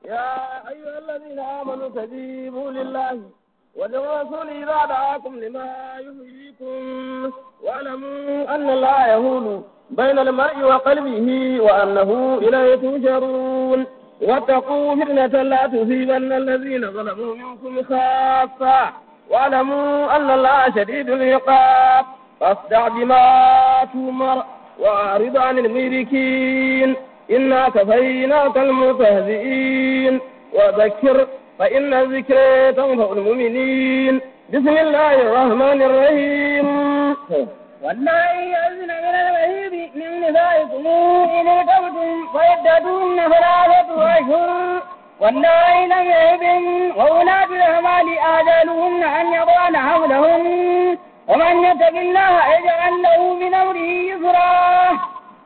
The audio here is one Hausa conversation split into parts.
يا أيها الذين آمنوا استجيبوا لله وللرسول إذا دعاكم لما يحييكم واعلموا أن الله يهول بين المرء وقلبه وأنه إليه تنشرون واتقوا فتنة لا تصيبن الذين ظلموا منكم خاصة واعلموا أن الله شديد العقاب فاصدع بما تؤمر وأعرض عن المشركين إنا كفيناك المستهزئين وذكر فإن الذكر تنفع المؤمنين بسم الله الرحمن الرحيم والله يأذن من المهيب من نسائكم إن ارتبتم فعدتهن ثلاثة أشهر والله لم يهبن وأولاة الأعمال آجالهن أن يضعن حملهن ومن يتق الله يجعل له من أمره يسرا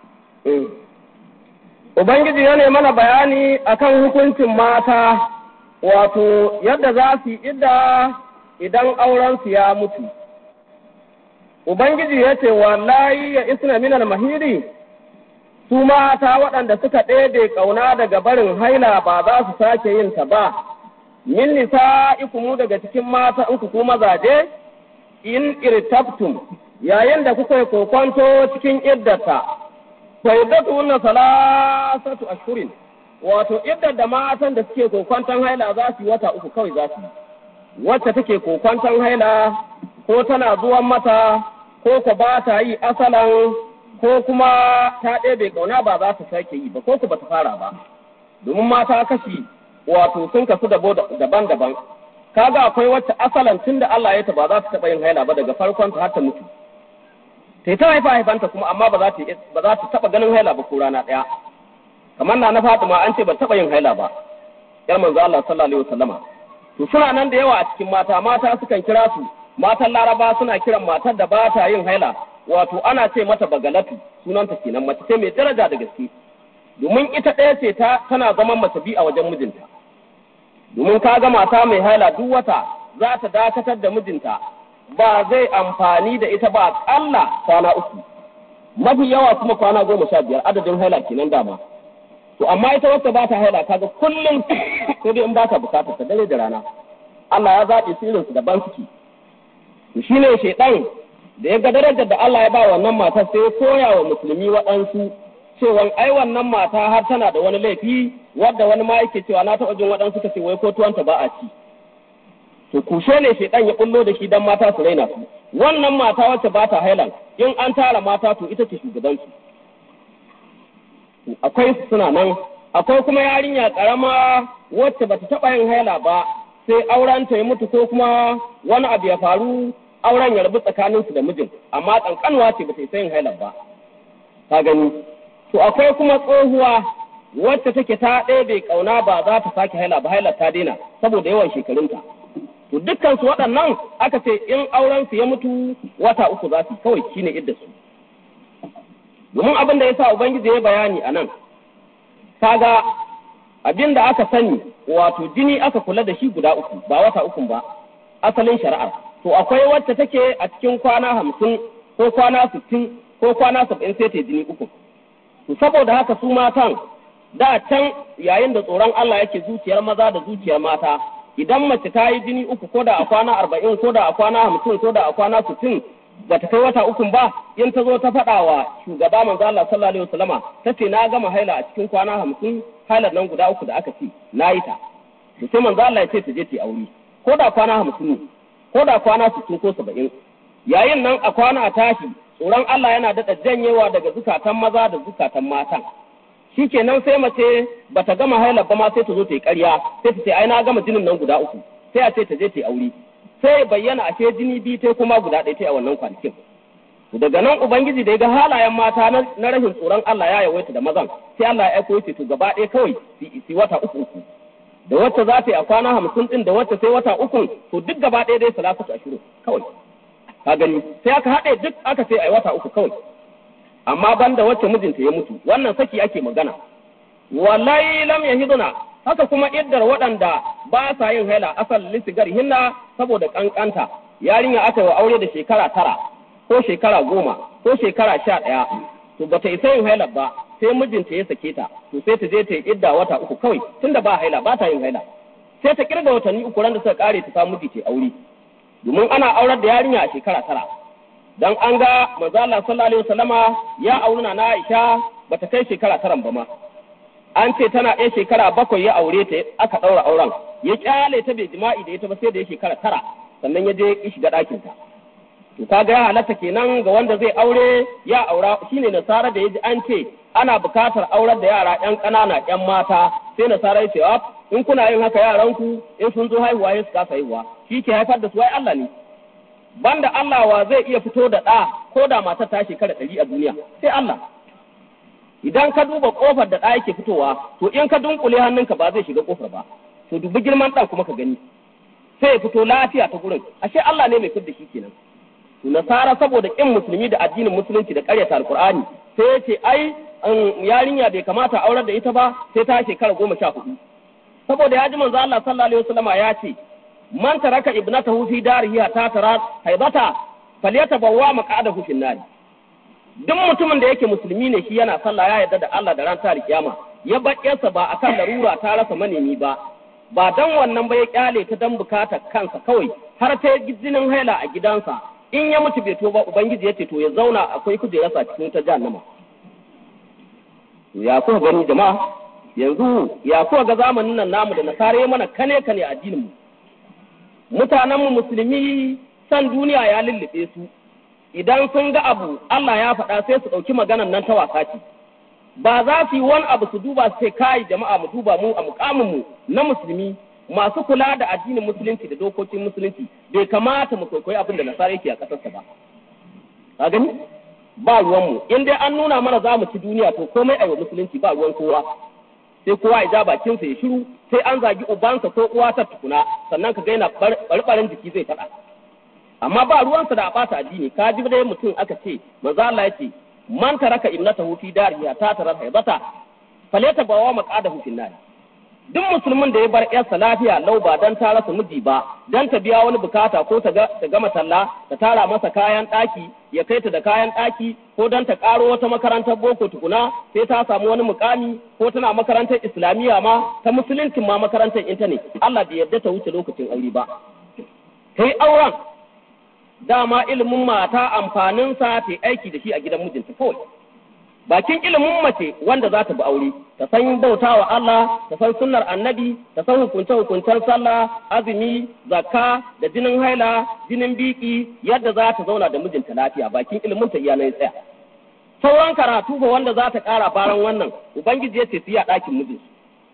Ubangiji ya mana bayani akan hukuncin mata, wato yadda za su yi idda idan aurensu ya mutu. Ubangiji ya ce, Wallahi ya isna minal mahiri, su mata waɗanda suka ɗebe ƙauna daga barin haila ba za su sake yin ta ba, min nisa ikumu daga cikin mata in ku mazaje, in irtabtum yayin da kuka yi kokonto cikin iddata. faidatu na salasatu ashhurin wato iddar da matan da suke kokwanton haila za su yi wata uku kawai za su yi wacce take kokwanton haila ko tana zuwan mata ko ko ba ta yi asalan ko kuma ta ɗebe ƙauna ba za ta sake yi ba ko ku ba ta fara ba domin mata kashi wato sun kasu daban-daban kaga akwai wacce asalan tun da Allah ya ta ba za ta taɓa yin haila ba daga farkon ta har ta mutu ta ta haifa haifanta kuma amma ba za ta ba za ta taba ganin haila ba ko rana daya kamar na na Fatima an ce ba taba yin haila ba yar manzo Allah sallallahu alaihi wasallama to suna nan da yawa a cikin mata mata sukan kira su matan Laraba suna kiran matar da ba ta yin haila wato ana ce mata bagalatu sunanta kenan mace ce mai daraja da gaske domin ita ɗaya ce ta tana zaman mace bi a wajen mijinta domin ka ga mata mai haila duk wata za ta dakatar da mijinta ba zai amfani da ita ba ƙalla kwana uku mafi yawa kuma kwana goma sha biyar adadin haila kenan dama to amma ita wacce ba ta haila kaga kullum sai dai in ba ta bukatar ta dare da rana Allah ya zaɓi sirrin su daban suke to shine shaidan da ya ga darajar da Allah ya ba wannan matar sai ya koya wa musulmi waɗansu cewa ai wannan mata har tana da wani laifi wadda wani ma yake cewa na taɓa jin waɗansu ka ce wai ko tuwanta ba a ci to kushe ne shaidan ya bullo da shi dan mata su raina su wannan mata wacce ba ta hailan in an tara mata to ita ce shugaban su akwai suna nan akwai kuma yarinya karama wacce bata taba yin haila ba sai auren ta ya mutu ko kuma wani abu ya faru auren ya rabu tsakanin su da mijin amma kankanwa ce bata yin haila ba ka gani to akwai kuma tsohuwa wacce take ta ɗebe kauna ba za ta sake haila ba haila ta daina saboda yawan shekarunta to dukkan su waɗannan aka ce in auren su ya mutu wata uku za su kawai shine idda su domin abin da yasa ubangiji ya bayani a nan kaga abin da aka sani wato jini aka kula da shi guda uku ba wata uku ba asalin shari'ar to akwai wacce take a cikin kwana hamsin ko kwana sittin ko kwana saba'in sai ta jini uku to saboda haka su matan da can yayin da tsoron Allah yake zuciyar maza da zuciyar mata idan mace ta yi jini uku ko da a kwana arba'in ko da a kwana hamsin ko da a kwana sittin ba ta kai wata ukun ba in ta zo ta faɗa wa shugaba manzo Allah sallallahu alaihi wasallama ta ce na gama haila a cikin kwana hamsin hailar nan guda uku da aka ce na yi ta to sai manzo Allah ya ce ta je ta yi aure ko da kwana hamsin ne ko da kwana sittin ko saba'in yayin nan a kwana a tashi tsoron Allah yana daɗa janyewa daga zukatan maza da zukatan matan shi kenan sai mace bata gama hailar ba ma sai ta zo ta yi ƙarya sai ta ce ai na gama jinin nan guda uku sai a ce ta je ta yi aure sai bayyana ashe jini biyu ta kuma guda ɗaya ta a wannan kwanakin daga nan ubangiji da ya ga halayen mata na rashin tsoron Allah ya yawaita da mazan sai Allah ya aiko yace to gaba ɗaya kawai su wata uku uku da wacce za ta yi a kwana hamsin ɗin da wacce sai wata uku to duk gaba ɗaya dai salatu ashirin kawai ka gani sai aka haɗe duk aka ce ai wata uku kawai amma banda wacce mijinta ya mutu wannan saki ake magana wallahi lam yahiduna haka kuma iddar waɗanda ba sa yin haila asal lisigar hinna saboda kankanta yarinya aka wa aure da shekara tara ko shekara goma ko shekara sha ɗaya to bata isa yin haila ba sai mijinta ya sake ta to sai ta je ta yi idda wata uku kawai tunda ba haila ba ta yin haila sai ta kirga watanni uku ran da suka kare ta samu miji ta aure domin ana aurar da yarinya a shekara tara dan an ga manzo Allah sallallahu alaihi wasallama ya auna na Aisha bata kai shekara taran ba ma an ce tana ɗaya shekara bakwai ya aure ta aka ɗaura auren ya kyale ta bai jima'i da ita ba sai da ya shekara tara sannan ya je ya shiga ɗakin ta to kaga ya halatta kenan ga wanda zai aure ya aura shine nasara da yaji an ce ana bukatar aurar da yara ƴan ƙanana ƴan mata sai nasara ya ce in kuna yin haka yaranku in sun zo haihuwa ya su kasa haihuwa shi ke haifar da su ai Allah ne banda Allah wa zai iya fito da ɗa ko da matar ta shekara ɗari a duniya sai Allah idan ka duba kofar da ɗa yake fitowa to in ka dunkule hannunka ba zai shiga kofar ba to dubi girman ɗan kuma ka gani sai ya fito lafiya ta gurin ashe Allah ne mai fidda shi kenan to nasara saboda kin musulmi da addinin musulunci da ƙaryata alqur'ani sai ya ce ai yarinya bai kamata aurar da ita ba sai ta shekara goma sha hudu saboda ya ji manzo Allah sallallahu alaihi wasallama ya ce man taraka ibnatahu fi darihi ta tara haibata falyatabawwa maq'adahu fi nar duk mutumin da yake musulmi ne shi yana sallah ya yarda da Allah da ran ta kiyama ya bayyarsa ba akan larura ta rasa manemi ba ba dan wannan ba ya kyale ta dan bukatar kansa kawai har ta jinin haila a gidansa in ya mutu bai to ba ubangiji ya ce to ya zauna akwai kujerarsa cikin ta jahannama ya kuka gani jama'a yanzu ya kuka ga zamanin nan namu da nasara mana kane kane addinin mu mutanenmu musulmi san duniya ya lullube su idan sun ga abu Allah ya faɗa sai su ɗauki maganan nan ta wasa ce ba za su yi wani abu su duba su ce kai jama'a mu duba mu a mukamin mu na musulmi masu kula da addinin musulunci da dokokin musulunci bai kamata mu kwaikwayi abin da nasara yake a ƙasarsa ba ka gani ba ruwanmu in dai an nuna mana za mu ci duniya to komai a musulunci ba ruwan kowa sai kowa ya ja bakinsa ya shiru sai an zagi ubansa ko uwa ta tukuna sannan ka ga yana barbarin jiki zai faɗa amma ba ruwansa da a ɓata addini ka ji dai mutum aka ce manzo Allah ya ce man taraka ibnatahu fi darihi ta tara haibata faleta bawa maqadahu fil nar duk musulmin da ya bar yarsa lafiya lau ba dan ta rasa miji ba dan ta biya wani bukata ko ta gama talla ta tara masa kayan ɗaki ya kai ta da kayan ɗaki ko dan ta ƙaro wata makarantar boko tukuna sai ta samu wani mukami ko tana makarantar islamiyya ma ta musuluncin ma makarantar intanet Allah bai yarda ta wuce lokacin aure ba kai auren dama ilimin mata amfaninsa ta aiki da shi a gidan mijinta kawai bakin ilimin mace wanda za ta bi aure ta san bauta wa Allah ta san sunnar annabi ta san hukunce hukuncen sallah azumi zakka da jinin haila jinin biki yadda za ta zauna da mijinta lafiya bakin ilimin ta iya nan tsaya sauran karatu ba wanda za ta kara baran wannan ubangiji ya ce su yi a ɗakin mijinsu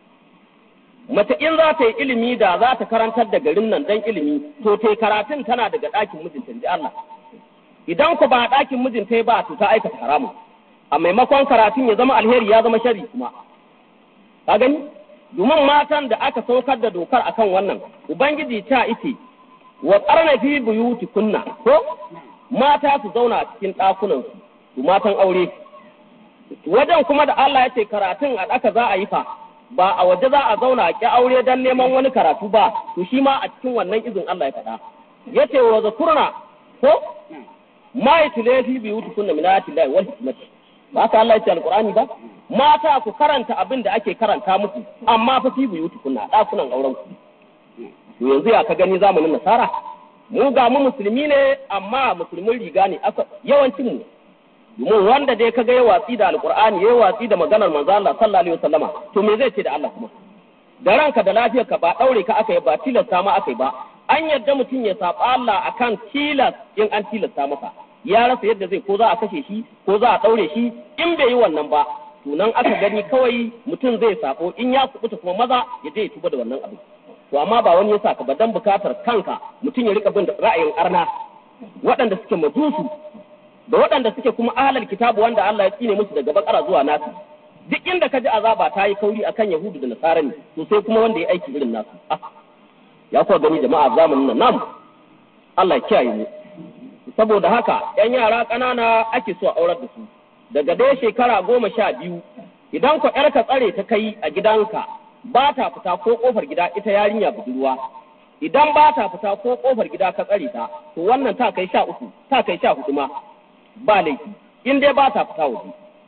mace in za ta yi ilimi da za ta karantar da garin nan dan ilimi to ta karatun tana daga ɗakin mijinta ji Allah idan ku ba ɗakin mijinta ba to ta aikata haramun a maimakon karatun ya zama alheri ya zama shari kuma ka gani domin matan da aka saukar da dokar akan wannan ubangiji ta ite wa qarna fi buyuti kunna ko mata su zauna cikin ɗakunan su su matan aure wajen kuma da Allah ya ce karatun a ɗaka za a yi fa ba a waje za a zauna a ƙi aure don neman wani karatu ba to shi ma a cikin wannan izin Allah ya faɗa yace wa zakurna ko ma yatule fi buyuti kunna min ayati llahi wal hikmati ba ka Allah ya ce alqur'ani ba mata ku karanta abin da ake karanta muku amma fa fi buyuti kunna dakunan auren ku to yanzu ya ka gani zamanin nasara mu ga mu musulmi ne amma musulmin riga ne aka yawancin mu domin wanda dai kaga ya watsi da alqur'ani ya watsi da maganar manzo Allah sallallahu alaihi wasallama to me zai ce da Allah kuma da ranka da lafiyarka ba daure ka aka yi ba tilasta ma aka yi ba an yadda mutum ya saba Allah akan tilas in an tilasta masa ya rasa yadda zai ko za a kashe shi ko za a ɗaure shi in bai yi wannan ba to nan aka gani kawai mutum zai sako in ya kubuta kuma maza ya je ya tuba da wannan abin to amma ba wani ya saka ba dan bukatar kanka mutum ya rika bin ra'ayin arna waɗanda suke majusu da waɗanda suke kuma ahlal kitabu wanda Allah ya tsine musu daga bakara zuwa nasu duk inda ka ji azaba ta yi kauri akan yahudu da nasara ne to sai kuma wanda ya aiki irin nasu ya kuwa gani jama'a zamanin nan namu Allah ya kiyaye mu saboda haka ‘yan yara ƙanana ake so a aurar da su daga dai shekara goma sha biyu idan ku ‘yarka tsare ta kai a gidanka ba ta fita ko ƙofar gida ita yarinya budurwa idan ba ta fita ko ƙofar gida ka tsare ta to wannan ta kai sha uku ta kai sha hudu ma ba laifi in dai ba ta fita waje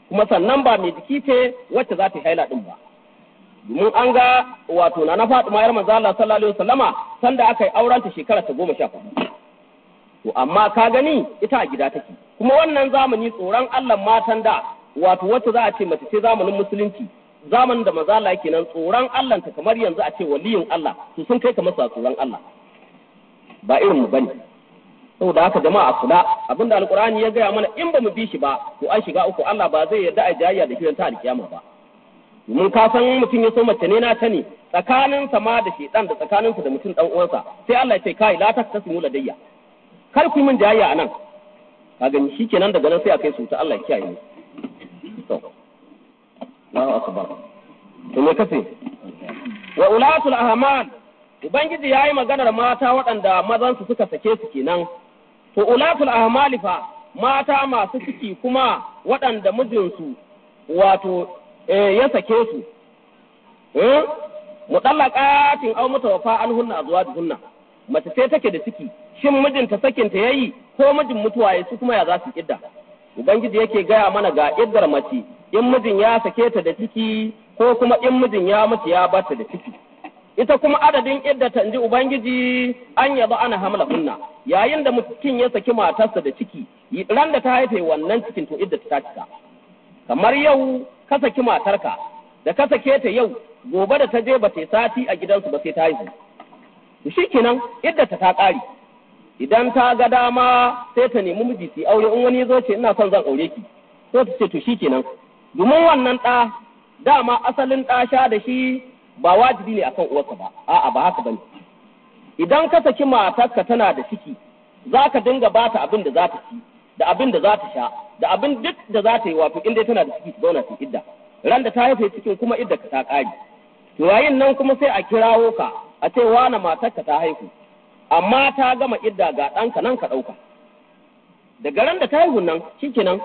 kuma sannan ba mai jiki ce wacce za ta yi haila din ba domin an ga wato na na Fatima yar manzo Allah sallallahu alaihi wasallama sanda aka yi auren ta shekara ta goma sha hudu to amma ka gani ita a gida take kuma wannan zamani tsoron Allah matan da wato wacce za a ce mace ce zamanin musulunci zamanin da maza Allah yake nan tsoron Allah ta kamar yanzu a ce waliyin Allah to sun kai kamar tsoron Allah ba irin mu bane saboda haka jama'a kula abinda alqur'ani ya gaya mana in ba mu bi shi ba to an shiga uku Allah ba zai yarda a jayya da kiran ta alkiyama ba mun ka san mutum ya so mace ne na ta ne tsakanin sama da shedan da tsakanin da mutum dan uwansa sai Allah ya ce kai la taktasimu ladayya kar ku yi min jayya anan ka gani shikenan daga nan sai a kai su ta Allah ya kiyaye mu to Allahu akbar to me kace wa ulatul ahmal ubangiji yayi maganar mata waɗanda mazan su suka sake su kenan to ulatul ahmal fa mata masu ciki kuma waɗanda mijinsu wato ya sake su mutallaqatin aw mutawaffa anhunna azwajuhunna mace sai take da ciki shin mijinta sakinta yayi ko mijin mutuwa ya su kuma ya za su idda ubangiji yake gaya mana ga iddar mace in mijin ya sake ta da ciki ko kuma in mijin ya mutu ya bata da ciki ita kuma adadin idda ta inji ubangiji an yaba ana hamla kunna yayin da mutum ya saki matarsa da ciki ran da ta haife wannan cikin to idda ta cika kamar yau ka saki matarka da ka sake ta yau gobe da ta je ba ta sati a gidansu ba sai ta haihu to shikenan idda ta ta kare idan ta ga dama sai ta nemi miji su aure in wani zo ce ina son zan aure ki sai ta ce to shikenan domin wannan ɗa dama asalin ɗa sha da shi ba wajibi ne akan uwarsa ba a'a ba haka bane idan ka saki matarka tana da ciki za ka dinga ba ta abin da za ta ci da abin da za ta sha da abin duk da za ta yi wato in dai tana da ciki ta zauna ta idda ran da ta haife cikin kuma idda ka ta ƙari to yayin nan kuma sai a kirawo ka a ce wane matarka ta haihu amma ta gama idda ga ɗanka nan ka ɗauka daga ran da ta haihu nan shikenan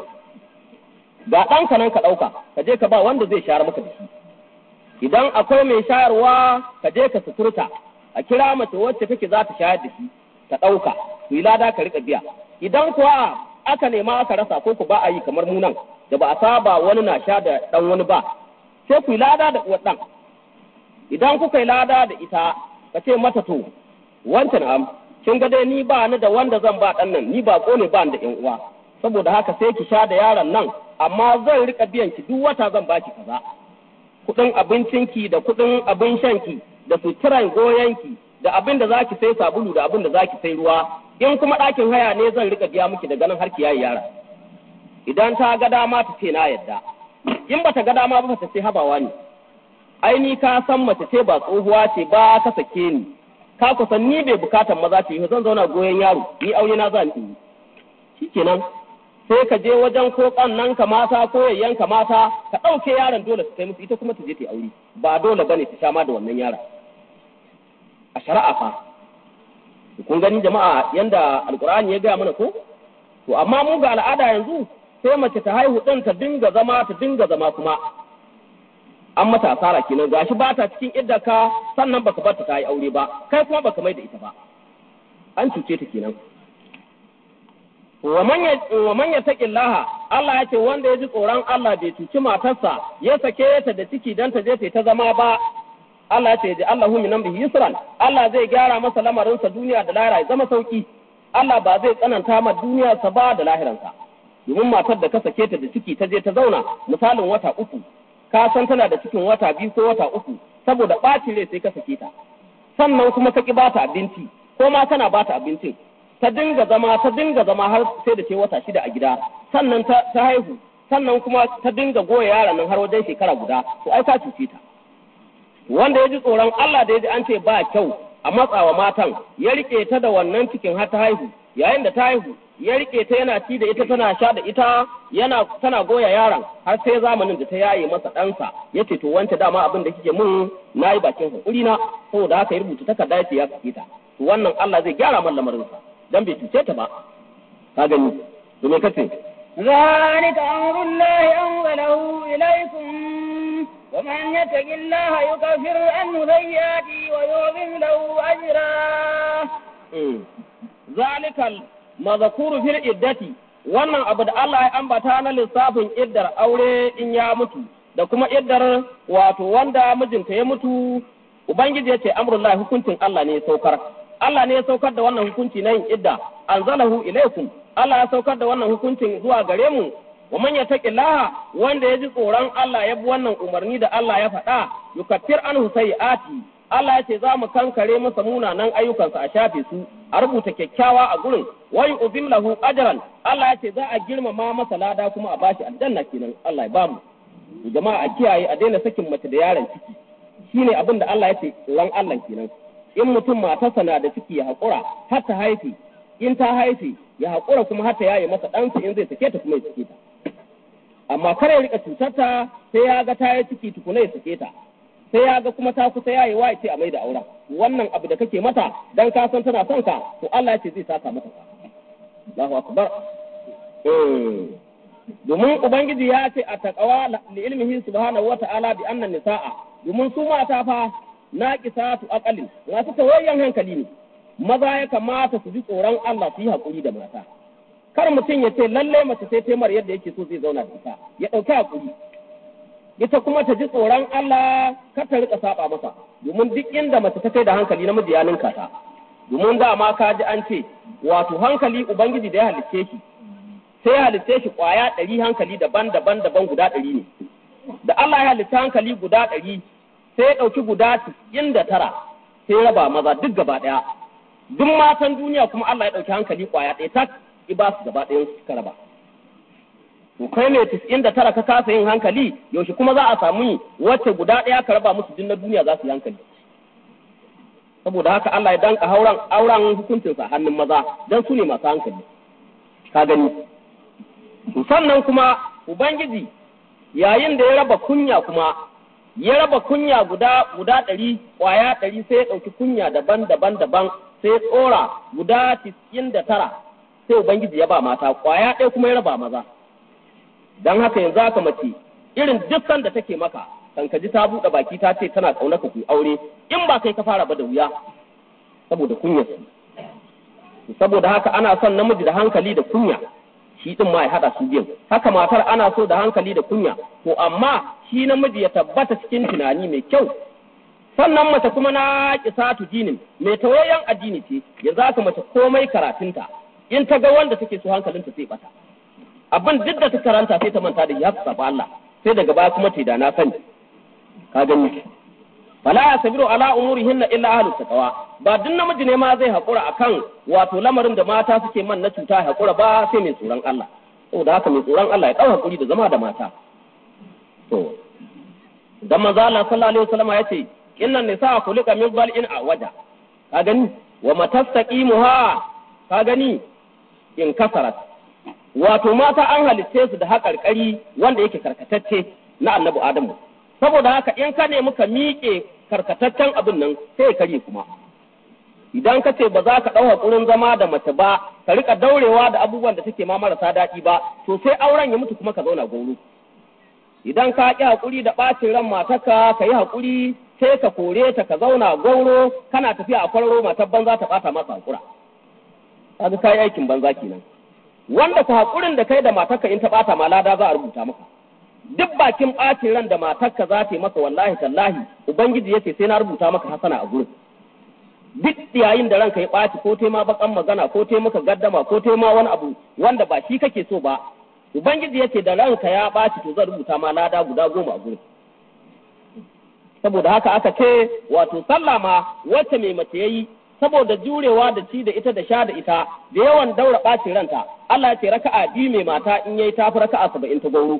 ga ɗanka nan ka ɗauka ka je ka ba wanda zai shayar maka da shi idan akwai mai shayarwa ka je ka suturta a kira mace wacce take za ta shayar da shi ta ɗauka ku yi lada ka riƙa biya idan kuwa aka nema aka rasa ko ku ba a yi kamar mu nan da ba a saba wani na sha da ɗan wani ba sai ku yi lada da uwar ɗan idan kuka yi lada da ita ka ce mata to wancan am kin ga dai ni ba ni da wanda zan ba ɗan nan ni ba ko ne ba ni da ƴan uwa saboda haka sai ki sha da yaron nan amma zan rika biyan ki duk wata zan baki kaza kuɗin abincinki da kuɗin abin shanki da suturan goyonki da abin da zaki sai sabulu da abin da zaki sai ruwa in kuma ɗakin haya ne zan rika biya miki daga nan har ki yayi yara idan ta ga dama ta ce na yadda in bata ga dama ba ta ce habawa ne ai ni ka san mace ce ba tsohuwa ce ba ka sake ni ka kusan ni bai bukatan maza ce zan zauna goyon yaro ni aure na zan yi shikenan sai ka je wajen ko nan ka mata ko yayyan ka mata ka ɗauke yaron dole su kai musu ita kuma ta je ta yi aure ba dole bane ta sha ma da wannan yaron a shari'a fa kun gani jama'a yanda alkur'ani ya gaya mana ko to amma mu ga al'ada yanzu sai mace ta haihu ɗin ta dinga zama ta dinga zama kuma an mata asara kenan gashi ba ta cikin idda ka sannan baka bar ta ta yi aure ba kai kuma baka mai da ita ba an cuce ta kenan wa man yattaqillaha Allah ya ce wanda ya ji tsoron Allah bai cuci matarsa ya sake ta da ciki dan ta je ta zama ba Allah ya ce ji Allahu min amrihi yusran Allah zai gyara masa lamarinsa duniya da lahira ya zama sauki Allah ba zai tsananta ma duniya sa ba da lahiransa domin matar da ka sake ta da ciki ta je ta zauna misalin wata uku ka san tana da cikin wata biyu ko wata uku saboda ɓacin rai sai ka sake ta sannan kuma ka ki bata abinci ko ma kana bata abincin ta dinga zama ta dinga zama har sai da ce wata shida a gida sannan ta haihu sannan kuma ta dinga goya yaron nan har wajen shekara guda to ai ka cuce ta wanda ya ji tsoron Allah da ya ji an ce ba kyau a matsawa matan ya rike ta da wannan cikin har ta haihu yayin da ta haihu ya rike ta yana ci da ita tana sha da ita yana tana goya yaron har sai zamanin da ta yaye masa ɗansa ya ce to wance dama abin da kike mun na yi bakin hakuri na saboda haka ya rubuta takarda ya ce ya sake ta to wannan Allah zai gyara man lamarinsa dan bai cuce ta ba ka gani to me kace ذلك أمر الله أنزله إليكم ومن يتق الله يكفر عنه سيئاته ويعظم له أجرا ذلك المذكور في العدة wannan abu da Allah ya ambata na lissafin iddar aure in ya mutu da kuma iddar wato wanda mijinta ya mutu ubangiji ya ce amrullahi hukuncin Allah ne ya saukar Allah ne ya saukar da wannan hukunci na yin idda anzalahu ilaikum Allah ya saukar da wannan hukuncin zuwa gare mu wa man yattaqillaha wanda ya ji tsoron Allah ya bi wannan umarni da Allah ya faɗa yukaffir anhu sayyi'ati Allah ya ce za mu kankare masa munanan ayyukansa a shafe su a rubuta kyakkyawa a gurin wa yu'zim lahu ajran Allah ya ce za a girmama masa lada kuma a bashi aljanna kenan Allah ya bamu jama'a a kiyaye a daina sakin mace da yaron ciki shine abin da Allah ya ce ran Allah kenan in mutum matarsa na da ciki ya haƙura har ta haife in ta haife ya haƙura kuma har ta yaye masa ɗansa in zai sake ta kuma ya sake ta amma kar ya rika cutar ta sai ya ga ta yi ciki tukuna ya sake ta sai ya ga kuma ta kusa yayi wa ce a mai da auren wannan abu da kake mata dan ka san tana son ka to Allah ya ce zai saka mata Allahu akbar domin ubangiji ya ce a taqwa li ilmihi subhanahu wata'ala bi anna nisaa domin su mata fa naqisatu aqalin masu tawayyan hankali ne maza ya kamata su ji tsoron Allah su yi hakuri da mata kar mutum ya ce lalle mace sai taimar yadda yake so zai zauna da ita ya ɗauki hakuri ita kuma ta ji tsoron Allah kar ta rika saba masa domin duk inda mace ta kai da hankali namiji ya ninka ta domin dama ka ji an ce wato hankali ubangiji da ya halicce shi sai ya halicce shi kwaya ɗari hankali daban daban daban guda ɗari ne da Allah ya halicce hankali guda ɗari sai ya ɗauki guda cikin da tara sai ya raba maza duk gaba ɗaya duk matan duniya kuma Allah ya ɗauki hankali kwaya ɗaya tak ba su gaba ɗayan suka raba to kai ne tis'in da tara ka kasa yin hankali yaushe kuma za a samu wacce guda ɗaya ka raba musu din na duniya za su yi hankali saboda haka Allah ya danka hauran auren hukuncinsa hannun maza dan su ne masu hankali ka gani sannan kuma ubangiji yayin da ya raba kunya kuma ya raba kunya guda guda ɗari ƙwaya ɗari sai ya ɗauki kunya daban daban daban sai ya tsora guda tis'in da tara sai ubangiji ya ba mata ƙwaya ɗaya kuma ya raba maza don haka yanzu haka mace irin duk da take maka kan ka ji ta buɗe baki ta ce tana ƙaunar ka ku aure in ba kai ka fara ba da wuya saboda kunya saboda haka ana son namiji da hankali da kunya shi din ma ya hada su biyan haka matar ana so da hankali da kunya to amma shi namiji ya tabbata cikin tunani mai kyau sannan mace kuma na kisatu dinin mai tawayen addini ce yanzu haka mace komai karatunta in ta ga wanda take so hankalinta sai bata abin duk da ta karanta sai ta manta da ya saba Allah sai daga baya kuma ta da na sani ka gani fala yasbiru ala umurihin illa ahlus taqwa ba duk namiji ne ma zai hakura akan wato lamarin da mata suke man na cuta hakura ba sai mai tsoron Allah saboda haka mai tsoron Allah ya dau hakuri da zama da mata to dan manzo Allah sallallahu alaihi wasallam ya ce inna nisa khuliqa min bal'in awaja ka gani wa matastaqimuha ka gani in kasarat wato mata an halitce su da haƙarƙari wanda yake karkatacce na annabi adamu saboda haka in ka nemi ka miƙe karkataccen abin nan sai kare kuma idan ka ce ba za ka ɗau haƙurin zama da mace ba ka rika daurewa da abubuwan da take ma marasa daɗi ba to sai auren ya mutu kuma ka zauna goro idan ka ƙi haƙuri da ɓacin ran matarka ka yi haƙuri sai ka kore ta ka zauna gauro kana tafiya a kwararo matar banza ta ɓata masa haƙura kaga kai aikin banza kenan wanda ku haƙurin da kai da matarka in ta ɓata ma lada za a rubuta maka duk bakin ɓacin ran da matarka za ta yi maka wallahi tallahi ubangiji yace sai na rubuta maka hasana a gurin duk yayin da ranka ya ɓaci ko tema bakan magana ko te maka gaddama ko tema wani abu wanda ba shi kake so ba ubangiji yace da ranka ya ɓaci to zan rubuta ma lada guda goma a gurin saboda haka aka ce wato sallah ma wacce mai mace yayi saboda jurewa da ci da ita da sha da ita da yawan daura ɓacin ranta Allah ya ce raka'a biyu mai mata in yayi tafi raka'a saba'in ta gauro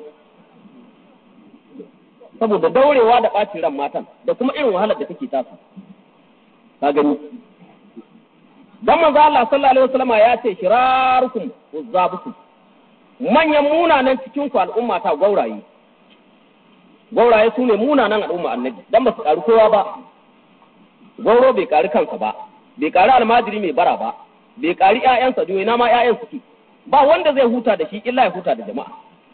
saboda daurewa da ɓacin ran matan da kuma irin wahalar da take tasu ka gani dan manzo Allah sallallahu alaihi wasallam ya ce shirarukum uzzabukum manyan munanan cikin ku al'umma ta gauraye gauraye su ne munanan al'umma annabi dan ba su karu kowa ba gauro bai kari kansa ba bai kari almajiri mai bara ba bai kari ƴaƴansa doyi na ma ƴaƴan suke ba wanda zai huta da shi illa ya huta da jama'a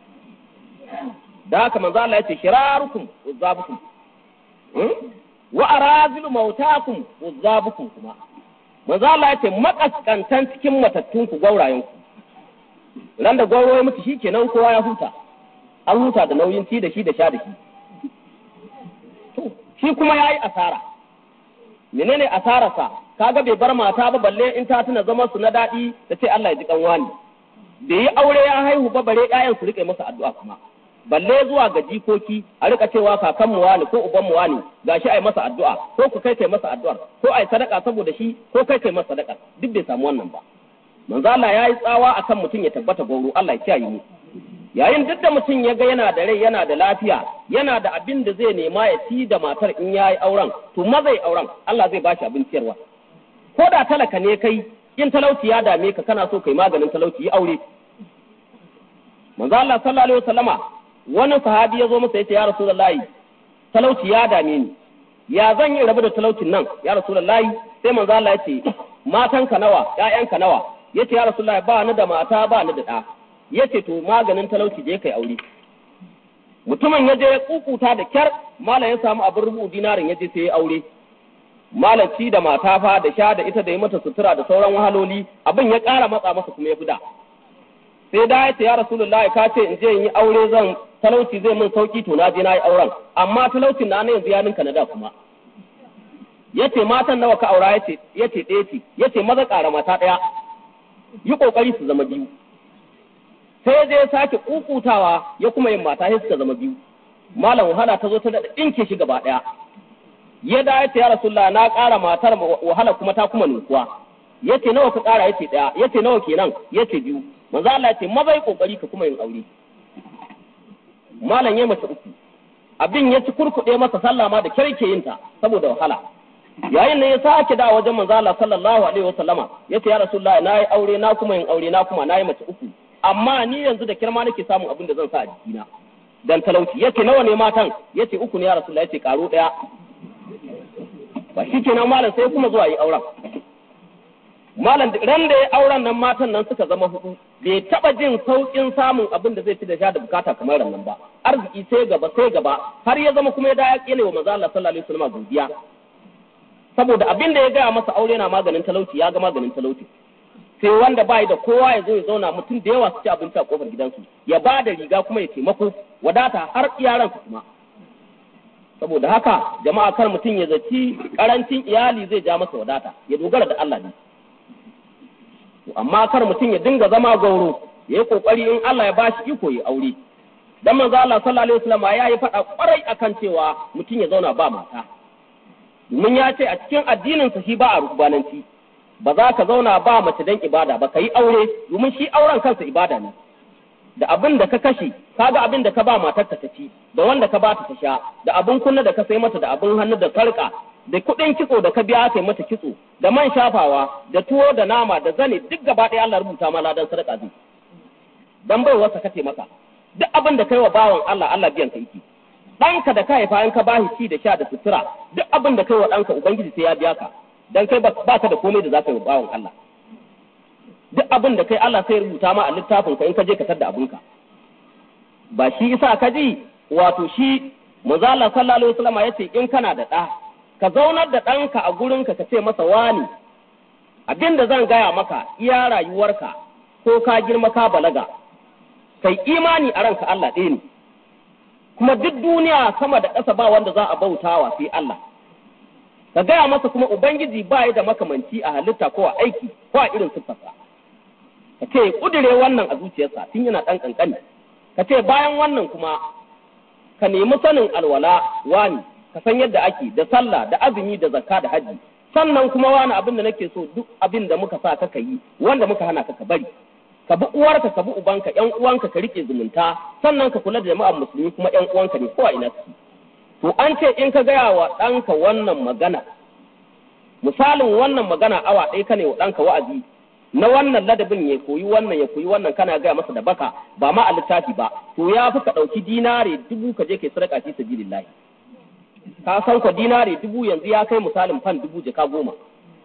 da haka manzo Allah ya ce shirarukum uzzabukum wa arazilu mautakum uzzabukum kuma manzo Allah ya ce makaskantan cikin matattun ku gaurayen ku ran da gwauro ya mutu shi kenan kowa ya huta an huta da nauyin ci da shi da sha da shi to shi kuma ya yi asara menene asararsa kaga bai bar mata ba balle in ta tuna zaman su na daɗi da ce Allah ya ji kanwani bai yi aure ya haihu ba bare ƴaƴan su rike masa addu'a kuma balle zuwa ga jikoki a rika cewa kakan mu wani ko uban mu wani gashi ai masa addu'a ko ku kai kai masa addu'ar ko ai sadaka saboda shi ko kai kai masa sadaka duk bai samu wannan ba manzo Allah ya yi tsawa akan mutum ya tabbata gauro Allah ya kiyaye mu yayin duk da mutum ya ga yana da rai yana da lafiya yana da abin da zai nema ya ci da matar in ya yi auren to maza ya auren Allah zai bashi abin ciyarwa ko da talaka ne kai in talauci ya dame ka kana so kai maganin talauci yi aure manzo Allah sallallahu alaihi wasallama wani sahabi ya zo masa yace ya rasulullahi talauci ya dame ni ya zan yi rabu da talaucin nan ya rasulullahi sai manzo Allah yace matanka nawa ƴaƴanka nawa yace ya rasulullahi ba ni da mata ba ni da ɗa yace to maganin talauci je kai aure mutumin ya je ya kukuta da kyar malam ya samu abin rubu dinarin ya je sai ya aure malam ci da mata fa da sha da ita da yi mata sutura da sauran wahaloli abin ya ƙara matsa masa kuma ya fi da sai da ya ce ya rasulullahi ka ce in je in yi aure zan talauci zai min sauki to na je na yi auren amma talaucin na yanzu ya ninka na da kuma yace matan nawa ka aura yace yace ɗaya ce yace maza ƙara mata ɗaya yi ƙoƙari su zama biyu sai ya je ya sake kukutawa ya kuma yin mata sai suka zama biyu malam wahala ta zo ta daɗa ɗinke shi gaba ɗaya ya da yace ya rasulullah na ƙara matar wahala kuma ta kuma ninkuwa yace nawa ka ƙara yace ɗaya yace nawa kenan yace biyu manzo Allah yace maza yi ƙoƙari ka kuma yin aure malam ya mace uku abin ya ci kurkuɗe masa sallah ma da kyarke yin ta saboda wahala yayin nan ya sake da wajen manzo Allah sallallahu alaihi wasallama yace ya rasulullahi na yi aure na kuma yin aure na kuma na yi mace uku amma ni yanzu da kirma nake samun abin da zan sa a jikina dan talauci yace nawa ne matan yace uku ne ya rasulullahi yace karo daya ba shi kenan malam sai kuma zuwa yi auren malam ran da ya auren nan matan nan suka zama hudu bai taba jin saukin samun abin da zai ci da sha da bukata kamar nan ba arziki sai gaba sai gaba har ya zama kuma ya da ya kene wa manzo Allah sallallahu alaihi wasallam godiya saboda abin da ya gaya masa aure na maganin talauci ya ga maganin talauci sai wanda bai da kowa ya zo ya zauna mutum da yawa su ci abinci a kofar gidansu ya ba da riga kuma ya taimako wadata har iyaransu kuma saboda haka jama'a kar mutum ya zaci karancin iyali zai ja masa wadata ya dogara da Allah ne amma kar mutum ya dinga zama gauro ya yi kokari in Allah ya bashi iko ya aure dan manzo Allah sallallahu alaihi wasallam ya yi faɗa kwarai akan cewa mutum ya zauna ba mata domin ya ce a cikin addinin sa shi ba a rubananci ba za ka zauna ba mace dan ibada ba ka yi aure domin shi auren kansa ibada ne da abin da ka kashe kaga abin da ka ba matar ta ci da wanda ka ba ta ta sha da abin kunna da ka sai mata da abin hannu da sarka da kuɗin kitso da ka biya kai mata kitso da man shafawa da tuwo da nama da zane duk gaba ɗaya Allah rubuta ma ladan sadaka zai dan bai wasa kace maka duk abin da kai wa bawan Allah Allah biyan ka yake ɗanka da ka haifa in ka bashi ci da sha da sutura duk abin da kai wa ɗanka ubangiji sai ya biya ka dan kai ba ka da komai da za ka yi wa bawan Allah duk abin da kai Allah sai rubuta ma a littafin ka in ka je ka tadda abinka ba shi isa ka ji wato shi manzo Allah sallallahu alaihi wasallam yace in kana da ɗa ka zaunar da ɗanka a gurinka ka ce masa wani abin da zan gaya maka iya rayuwarka ko ka girma ka balaga kai imani a ranka Allah ɗaya ne kuma duk duniya sama da ƙasa ba wanda za a bautawa sai Allah ka gaya masa kuma ubangiji ba ya da makamanci a halitta ko a aiki ko a irin siffarsa ka ce kudure wannan a zuciyarsa tun yana ɗan ƙanƙani ka ce bayan wannan kuma ka nemi sanin alwala wani ka san yadda ake da sallah da azumi da zakka da haji sannan kuma wani abin da nake so duk abin da muka sa ka yi wanda muka hana ka ka bari ka bi uwarka ka bi ubanka ƴan uwanka ka rike zumunta sannan ka kula da jama'ar musulmi kuma ƴan uwanka ne ko a ina suke to an ce in ka gaya wa ɗanka wannan magana misalin wannan magana awa ɗaya ka ne wa ɗanka wa'azi na wannan ladabin ya koyi wannan ya koyi wannan kana gaya masa da baka ba ma a littafi ba to ya fi ka ɗauki dinare dubu ka je kai sadaka fi sabilillahi ka san ko dinare dubu yanzu ya kai misalin fan dubu jaka goma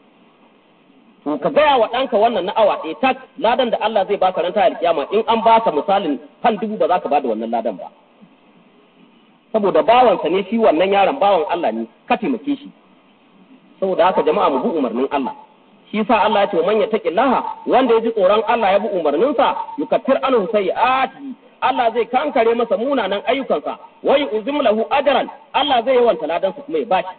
to ka gaya wa ɗanka wannan na awa ɗaya tak ladan da Allah zai baka ranta alkiyama in an baka misalin fan dubu ba za ka bada wannan ladan ba saboda bawansa ne shi wannan yaron bawan Allah ne ka taimake shi saboda haka jama'a mu bi umarnin Allah shi sa Allah ya ce man yattaqillaha wanda ya ji tsoron Allah ya bi umarninsa yukaffir anhu sayyi'ati Allah zai kankare masa munanan ayyukansa wa yu'zim lahu ajran Allah zai yawanta ladansa kuma ya bashi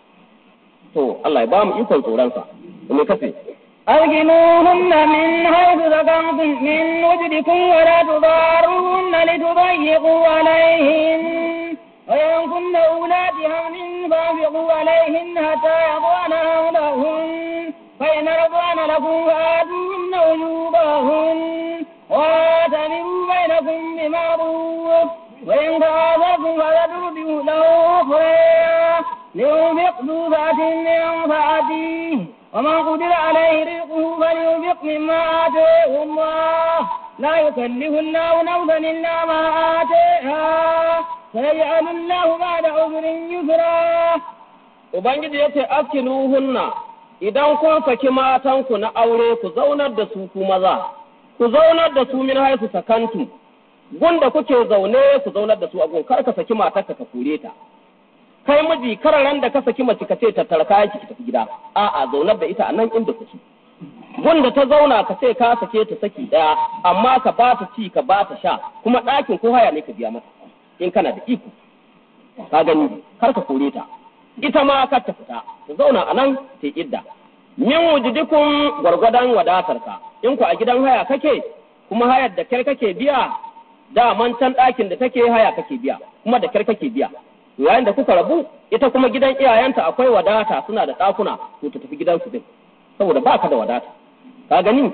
to Allah ya ba mu ikon tsoron sa me kace أرجموهن من حيث سكنتم من وجدكم ولا تضاروهن لتضيقوا عليهن وإن كن أولاد حمل فانفقوا عليهن حتى يضعن حملهن فإن رضعن لكم فآتوهن أجورهن واعتبروا بينكم بمعروف وإن تعاذرتم فسترضعوا له أخرى لينفق ذو سعة من سعته ومن قدر عليه رزقه فلينفق مما آتيه الله لا يكلف الله نفسا إلا ما آتيها سيجعل الله بعد عذر يسرا Ubangiji ya ce askinuhunna idan kun saki matanku na aure ku zaunar da su ku maza, ku zaunar da su min haisu sakantu, gunda kuke zaune ku zaunar da su a gun kar ka saki matarka ka kore ta. kai miji kararan da ka saki mace ka ce tattara kayan ki tafi gida a'a zaunar da ita a nan inda kuke gunda ta zauna ka ce ka sake ta saki daya amma ka ba ta ci ka ba ta sha kuma ɗakin ko haya ne ka biya mata in kana da iko ka gani kar ka kore ta ita ma kar ta fita ta zauna a nan ta idda min wujudikun gwargwadon wadatarka in ku a gidan haya kake kuma hayar da kyar kake biya da can ɗakin da take haya kake biya kuma da kyar kake biya yayin da kuka rabu ita kuma gidan iyayenta akwai wadata suna da ɗakuna to ta tafi gidansu din saboda ba ka da wadata ka gani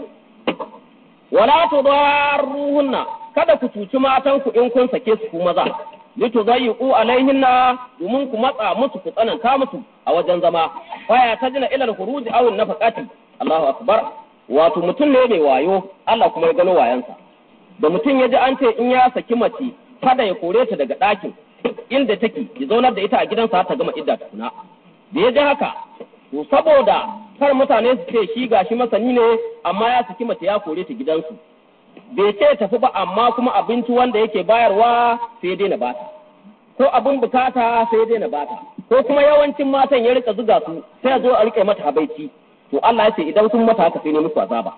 wala tudarruhunna kada ku cuci matanku in kun sake su ku maza lituzayyiqu alaihinna domin ku matsa musu ku tsananta musu a wajen zama faya tajina ila al-khuruj aw an-nafaqati Allahu akbar wato mutum ne mai wayo Allah kuma ya gano wayansa da mutum ya ji an ce in ya saki mace kada ya kore ta daga ɗakin inda take ya zaunar da ita a gidansa ta gama idda tukuna da ya ji haka to saboda kar mutane su ce shi gashi masani ne amma ya saki mace ya kore ta gidansu bai ce tafi ba amma kuma abinci wanda yake bayarwa sai daina bata ko abin bukata sai daina bata ko kuma yawancin matan ya rika zuga su sai zo a rike mata habaici to Allah ya ce idan sun mata haka sai ne musu azaba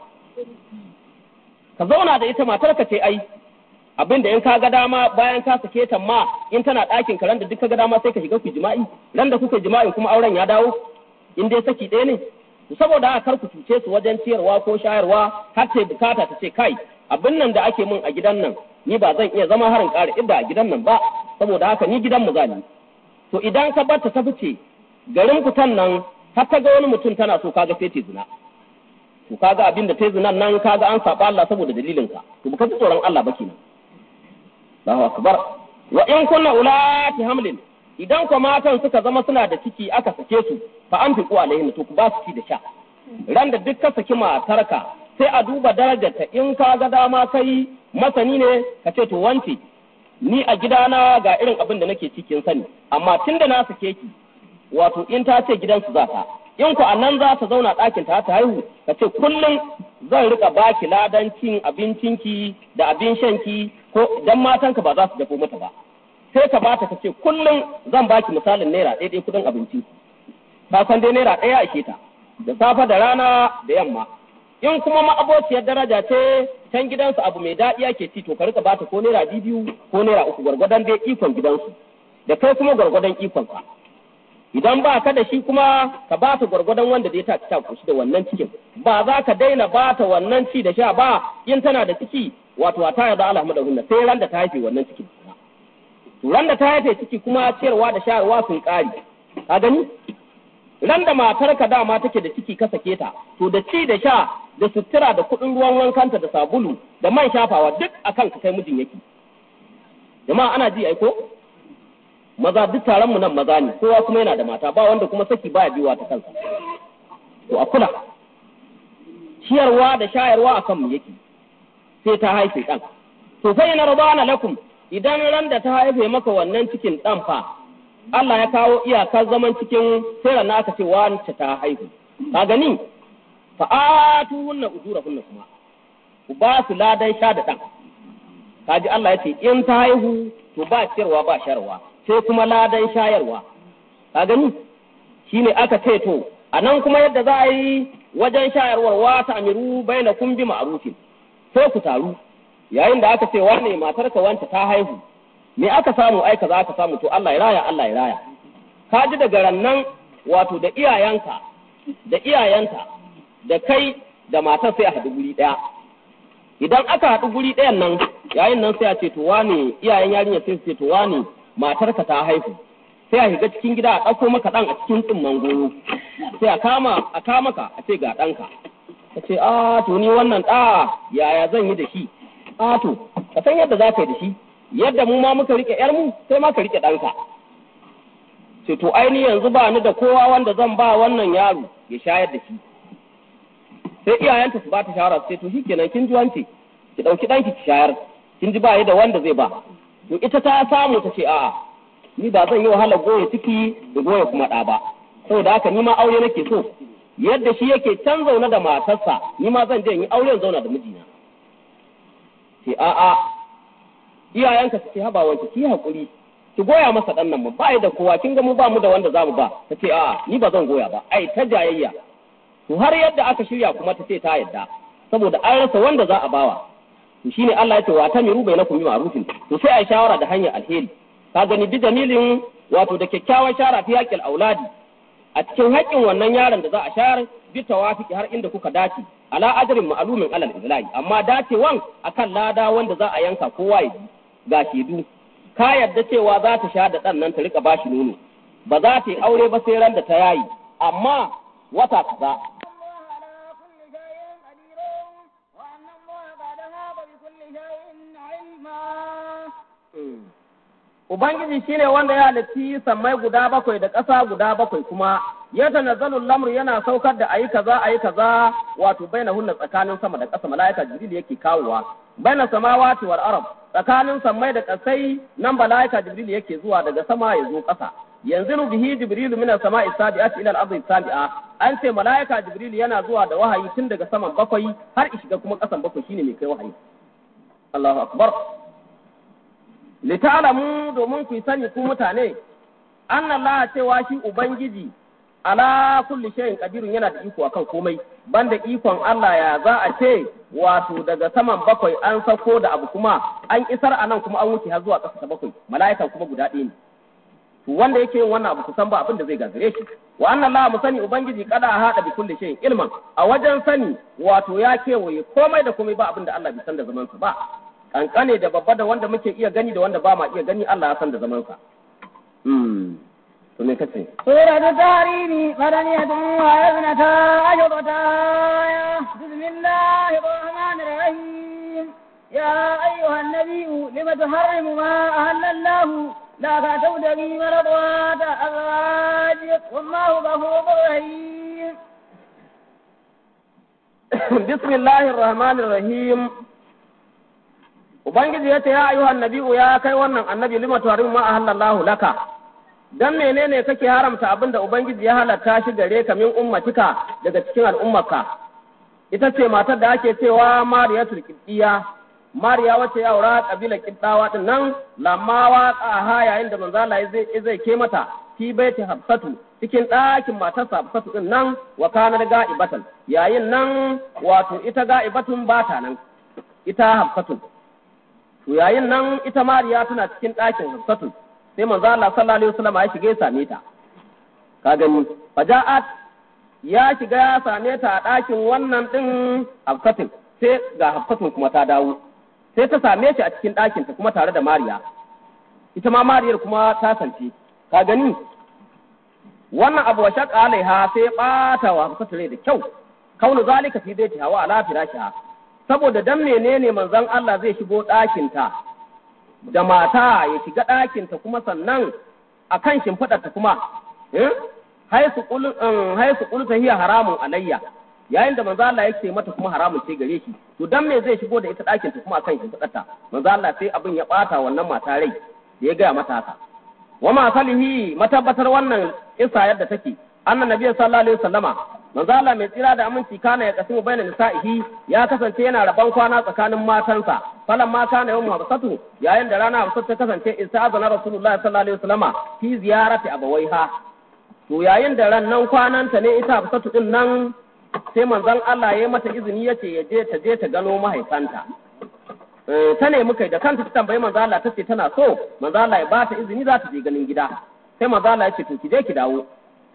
ka zauna da ita matar ka ce ai abin da in ka ga dama bayan ka sake ta ma in tana ɗakin ka ran da duk ka ga dama sai ka shiga ku jima'i ran da kuka jima'i kuma auren ya dawo in dai saki ɗaya ne saboda haka kar ku cuce su wajen ciyarwa ko shayarwa har ta bukata ta ce kai abin nan da ake min a gidan nan ni ba zan iya zama harin ƙara idda a gidan nan ba saboda haka ni gidan mu za ni to idan ka bar ta ta fice garin kutan nan har ta ga wani mutum tana so kaga sai ta zina to kaga abin da ta zinan nan kaga an saba Allah saboda dalilin ka to baka ji tsoron Allah ba kenan Allahu akbar wa in kunna ulati hamlin idan ko matan suka zama suna da ciki aka sake su fa an fiqu alaihin to ku ba su ci da sha ran da duk ka saki matarka sai a duba darajarta in ka ga dama kai masani ne ka ce to wance ni a gidana ga irin abin da nake cikin sani amma tunda na sake ki wato in ta ce gidansu za ta in ku a nan za ta zauna ɗakin ta ta haihu ka ce kullum zan rika baki ladan cin abincinki da abin shanki ko dan matanka ba za su dafo mata ba sai ka bata ka ce kullum zan baki misalin naira ɗaya ɗaya kudin abinci ka san dai naira ɗaya ake ta da safe da rana da yamma in kuma ma'abociyar daraja ce can gidansu abu mai daɗi ake ci to ka rika bata ko naira biyu ko naira uku gwargwadon dai ikon gidansu da kai kuma gwargwadon ikon ka idan ba ka da shi kuma ka ba ta gwargwadon wanda da ya ta ta kushi da wannan cikin ba za ka daina ba ta wannan ci da sha ba in tana da ciki wato ta yarda Allah da hunna sai ran da ta haife wannan cikin to ran da ta haife ciki kuma ciyarwa da shayarwa sun kare ka gani ran da matarka dama take da ciki ka sake ta to da ci da sha da sutura da kuɗin ruwan wankanta da sabulu da man shafawa duk akan ka kai mijin yake jama'a ana ji aiko maza duk taron mu nan maza ne kowa kuma yana da mata ba wanda kuma saki baya biwa ta kansa to a kula ciyarwa da shayarwa akan mu yake sai ta haife dan to sai na rabana lakum idan ran da ta haife maka wannan cikin dan fa Allah ya kawo iyakar zaman cikin sai na aka ce wance ta haihu ka gani fa atu hunna ujurahunna kuma ku ba su ladan sha da dan kaji Allah ya ce in ta haihu to ba ciyarwa ba sharwa sai kuma ladan shayarwa ka gani shine aka ce to a nan kuma yadda za a yi wajen shayarwar wa ta amiru bainakum bi ma'rufin sai ku taru yayin da aka ce wane matarka wanta ta haihu me aka samu ai kaza aka samu to Allah ya raya Allah ya raya ka ji daga rannan wato da iyayenka da iyayenta da kai da matar sai a haɗu guri ɗaya idan aka haɗu guri ɗayan nan yayin nan sai a ce to wane iyayen yarinya sai su ce to wane matarka ta haihu sai a shiga cikin gida a ɗauko maka ɗan a cikin tsimman goro sai a kama a kama ka a ce ga ɗanka ka ce a to ni wannan ɗa yaya zan yi da shi a to ka san yadda za ka yi da shi yadda mu ma muka rike yar mu sai ma ka rike ɗanka ce to ai ni yanzu ba ni da kowa wanda zan ba wannan yaro ya shayar da shi sai iyayenta su ba ta shawara su ce to shikenan kin ji wance ki ɗauki ɗanki ki shayar kin ji ba yi da wanda zai ba to ita ta samu ta ce a'a ni ba zan yi wahalar goya ciki da goya kuma ɗa ba saboda haka ni ma aure nake so yadda shi yake can zaune da matarsa ni ma zan je in yi aure zauna da mijina ce a'a iyayenka su ce haba wanke ki hakuri ki goya masa ɗan nan ba da kowa kin ga mu ba mu da wanda zamu ba ta ce a'a ni ba zan goya ba ai ta jayayya to har yadda aka shirya kuma ta ce ta yadda saboda an rasa wanda za a bawa to shine Allah ya ce wa tamiru bainakum bi ma'rufin to sai ai shawara da hanyar alheri ka gani bi dalilin wato da kyakkyawan shara fi haƙƙin auladi a cikin haƙƙin wannan yaron da za a shayar bi tawafiki har inda kuka dace ala ajrin ma'lumin alal izlahi amma dacewan akan lada wanda za a yanka kowa ya ji ga shedu ka yarda cewa za ta sha da ɗan nan ta rika bashi nono ba za ta yi aure ba sai ran da ta yayi amma wata kaza Ubangiji shine wanda ya halitti sammai guda bakwai da ƙasa guda bakwai kuma ya tanazzalu lamru yana saukar da ayi kaza ayi kaza wato baina hunna tsakanin sama da ƙasa mala'ika jibril yake kawowa baina samawati wal ard tsakanin sammai da ƙasai nan mala'ika jibril yake zuwa daga sama ya zo ƙasa yanzu bihi jibril min as-sama'i sabi'ati ila al-ardi sabi'a an ce mala'ika jibril yana zuwa da wahayi tun daga saman bakwai har shiga kuma ƙasan bakwai shine mai kai wahayi Allahu akbar lita'lamu domin ku sani ku mutane anna Allah cewa shi ubangiji ala kulli shay'in qadirun yana da iko akan komai banda ikon Allah ya za a ce wato daga saman bakwai an sako da abu kuma an isar anan kuma an wuce har zuwa ƙasa ta bakwai mala'ikan kuma guda ɗaya ne to wanda yake yin wannan abu kusan ba abin da zai gagare shi wa anna Allah mu sani ubangiji kada a hada bi kulli shay'in ilman a wajen sani wato ya kewaye komai da komai ba abin da Allah bai san da zaman sa ba kankane da babba da wanda muke iya gani da wanda ba ma iya gani Allah ya san da zaman sa hmm to me kace سورة التحريم مدنية وابنتا عشرة آية بسم الله الرحمن الرحيم يا أيها النبي لم تحرم ما أهل الله لا تبتغي مرضات أزواجك والله غفور رحيم bismillahir rahmanir rahim ubangiji ya ce ya ayyuhan nabi'u ya kai wannan annabi lima tuharim ma ahallallahu laka dan menene kake haramta abin da ubangiji ya halatta shi gare ka min ummatika daga cikin al'ummarka ita ce matar da ake cewa mariyatul qibtiyya mariya wace ya aura kabila qibtawa din nan lamma waqa ha yayin da manzo Allah zai zai ke mata fi baiti hafsatu cikin ɗakin matarsa hafsatu din nan wa kana ga'ibatan yayin nan wato ita ga'ibatun ba ta nan ita hafsatu to yayin nan ita mariya tana cikin ɗakin hafsatu sai manzo Allah sallallahu alaihi wasallam ya shiga ya same ta ka gani faja'at ya shiga ya same ta a ɗakin wannan ɗin hafsatin sai ga hafsatin kuma ta dawo sai ta same shi a cikin ɗakinta kuma tare da mariya ita ma mariyar kuma ta sance ka gani wannan abu wa shaqqa alaiha sai ɓata wa hafsatu rai da kyau kaunu zalika fi baiti hawa ala firashiha saboda dan menene manzon Allah zai shigo ɗakinta da mata ya shiga ɗakinta kuma sannan a kan shimfiɗarta kuma haisu ƙulta hiya haramun alayya yayin da manzo Allah yake mata kuma haramun ce gare shi to dan me zai shigo da ita ɗakinta kuma akan shimfiɗarta manzo Allah sai abin ya ɓata wannan mata rai da ya gaya mata haka wa ma salihi matabbatar wannan isa yadda take annan nabiyyu sallallahu alaihi wasallama manzo Allah mai tsira da aminci kana ya kasimu baina nisa'ihi ya kasance yana rabon kwana tsakanin matansa falan ma kana yawmu habsatu yayin da rana habsatu ta kasance istazana rasulullahi sallallahu alaihi wasallama fi ziyarati abawaiha to yayin da ran nan kwananta ne ita habsatu din nan sai manzon Allah ya yi mata izini ya ce ya je ta je ta gano mahaifanta Eh, ta nemi kai da kanta ta tambayi manzo Allah ta ce tana so manzo Allah ya ba ta izini za ta je ganin gida sai manzo Allah ya ce to ki je ki dawo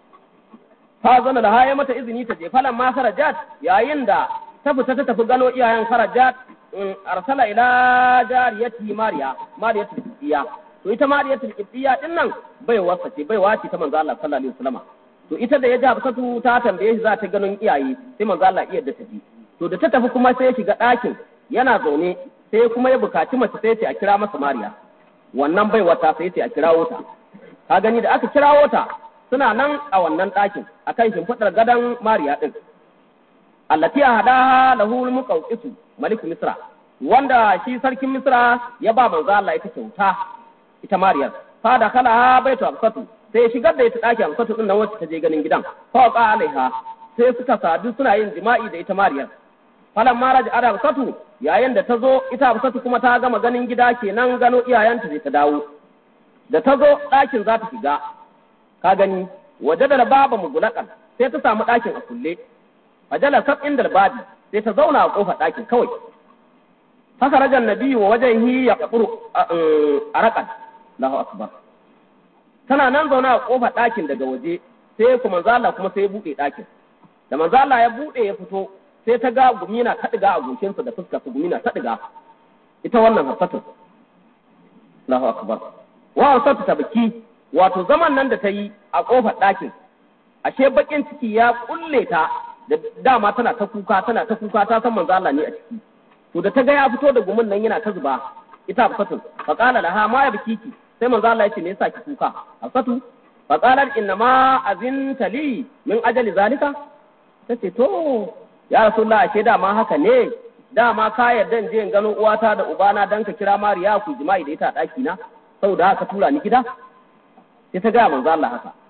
fa zana da haye mata izini ta je falan ma kharajat yayin da ta fita ta tafi gano iyayen kharajat in arsala ila jariyati mariya mariyatu qibtiya to ita mariyatu qibtiya din nan bai wasa ce bai wace ta manzo Allah sallallahu alaihi wasallam to ita da ya ji Hafsatu ta tambaye shi za ta ganin iyaye sai manzo Allah iya da tafi to da ta tafi kuma sai ya shiga ɗakin yana zaune sai kuma ya bukaci mace sai ce a kira masa mariya wannan bai wata sai ce a kirawo ta ka gani da aka kirawo ta suna nan a wannan ɗakin akan shimfiɗar gadon mariya ɗin allati hadaha lahu muqawqisu malik misra wanda shi sarkin misra ya ba manzo Allah ita kyauta ita mariyar fa da kala baitu absatu sai shigar da ita ɗakin absatu din nan wacce ta je ganin gidan fa qa alaiha sai suka sadu suna yin jima'i da ita mariyar falan ma raja ada absatu yayin da ta zo ita absatu kuma ta gama ganin gida kenan gano iyayenta sai ta dawo da ta zo ɗakin za ta shiga ka gani waje da baba mugulakan sai ta samu ɗakin a kulle fajala sab inda babi sai ta zauna a kofar ɗakin kawai haka rajan nabiyyu wa wajhihi ya qabru arakan Allahu akbar tana nan zauna a kofar ɗakin daga waje sai kuma manzo Allah kuma sai ya buɗe ɗakin da manzo Allah ya buɗe ya fito sai ta ga gumina ta diga a goshinsa da fuskar su gumina ta diga ita wannan hafsatu Allahu akbar wa hafsatu ta biki wato zaman nan da ta yi a kofar ɗakin ashe bakin ciki ya kulle ta da dama tana ta kuka tana ta kuka ta san manzo Allah ne a ciki to da ta ga ya fito da gumin nan yana ta zuba ita hafsatu fa qala laha ma ya bikiki sai manzo Allah ya ce me yasa ki kuka hafsatu fa qalat inna ma azinta li min ajali zalika tace to ya rasulullah ashe dama haka ne dama ka yarda in je in gano uwata da ubana dan ka kira mariya ku jima'i da ita a daki na saboda haka tura ni gida sai ta ga manzo Allah haka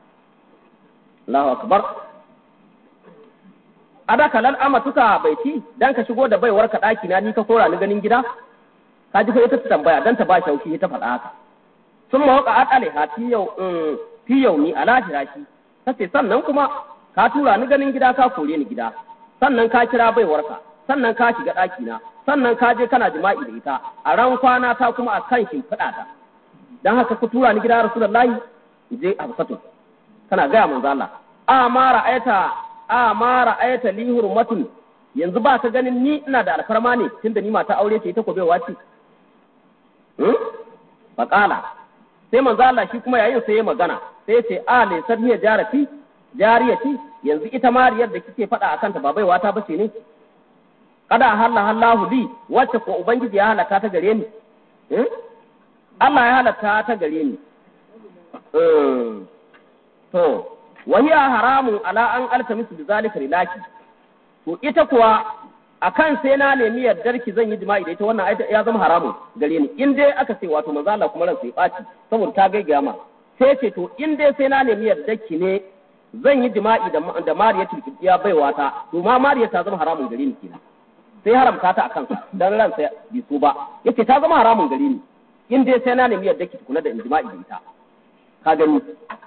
Allahu akbar adaka lal amatuka baiti dan ka shigo da baiwar ka daki na ni ka kora ni ganin gida ka ji ko ita ta tambaya dan ta ba shauki ta faɗa haka sun ma waka atale ha fi yau fi yau ni ala firashi tace sannan kuma ka tura ni ganin gida ka kore ni gida sannan ka kira baiwarka sannan ka shiga ɗaki na sannan ka je kana jima'i da ita a ran kwana ta kuma a kan shimfiɗa ta dan haka ku tura ni gida rasulullahi je a fasatu kana gaya manzo Allah a ma ra'ayta a ma ra'ayta li hurmatun yanzu ba ka ganin ni ina da alfarma ne tunda ni mata aure ce ita ko baiwa ce hmm faqala sai manzo Allah shi kuma yayin sai ya magana sai ya ce a le sabiya jarati jariyati yanzu ita mariyar da kike faɗa akan ta ba baiwa ta bace ne kada halla hallahu li wacce ko ubangiji ya halaka ta gare ni Allah ya halatta ta gare ni to wahiya haramun ala an altamisu bi zalika lilaki to ita kuwa akan sai na nemi yardar ki zan yi jima'i da ita wannan ya zama haramun gare ni in dai aka ce wato manzo Allah kuma ransa ya ɓaci saboda ta gaigaya ma sai ce to in dai sai na nemi yardar ki ne zan yi jima'i da da Mariya tilkiya baiwa ta to ma Mariya ta zama haramun gare ni kenan sai haramta ta akan dan ransa bi so ba yace ta zama haramun gare ni in dai sai na nemi yardar ki kula da jima'i da ita ka gani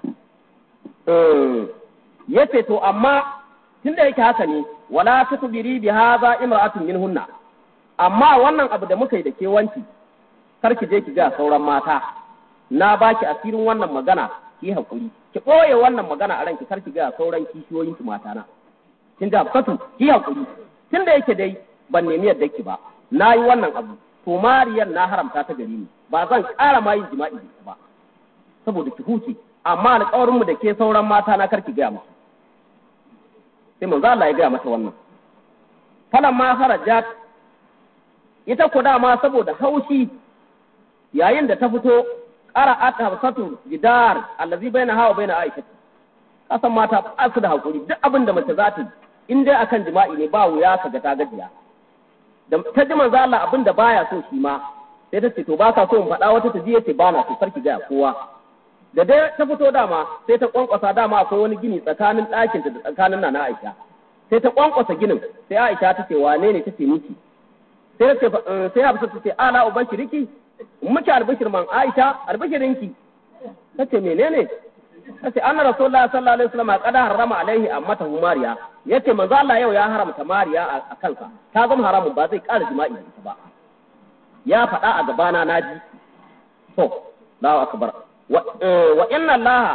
yace to amma tunda yake haka ne wala tukbiri bi hadha imra'atun minhunna amma wannan abu da muka yi da ke wanki kar ki je ki ga sauran mata na baki asirin wannan magana ki hakuri ki boye wannan magana a ranki kar ki ga sauran kishiyoyin ki mata na kin ga fatu ki hakuri tunda yake dai ban nemi yadda ki ba na yi wannan abu to mariyar na haramta ta gari ni ba zan ƙara ma yin jima'i da ba saboda ki huce amma alƙawarin mu da ke sauran mata na kar ki gaya musu sai manzo Allah ya gaya mata wannan falan ma harajat ita ku dama saboda haushi yayin da ta fito qara'at hafsatu jidar allazi baina hawa baina aisha kasan mata ba su da hakuri duk abin da mace za ta in dai akan jima'i ne ba wuya ka ga ta gajiya da ta ji manzo Allah abin da baya so shi ma sai ta ce to ba ka so in faɗa wata ta ji yace ba na so sarki ga kowa da dai ta fito dama sai ta kwankwasa dama akwai wani gini tsakanin ɗakinta da tsakanin nana Aisha sai ta kwankwasa ginin sai Aisha ta ce wane ne ta ce miki sai ta sai Hafsa ta ce ala ubashiriki muke albishir man Aisha albishirinki ta ce menene tace anna rasulullahi sallallahu alaihi wasallam qad harrama alaihi ammatahu mariya yace manzo Allah yau ya haramta mariya a kansa ta zama haramun ba zai ƙara jima'i da ita ba ya faɗa a gabana naji to Allahu akbar wa inna Allah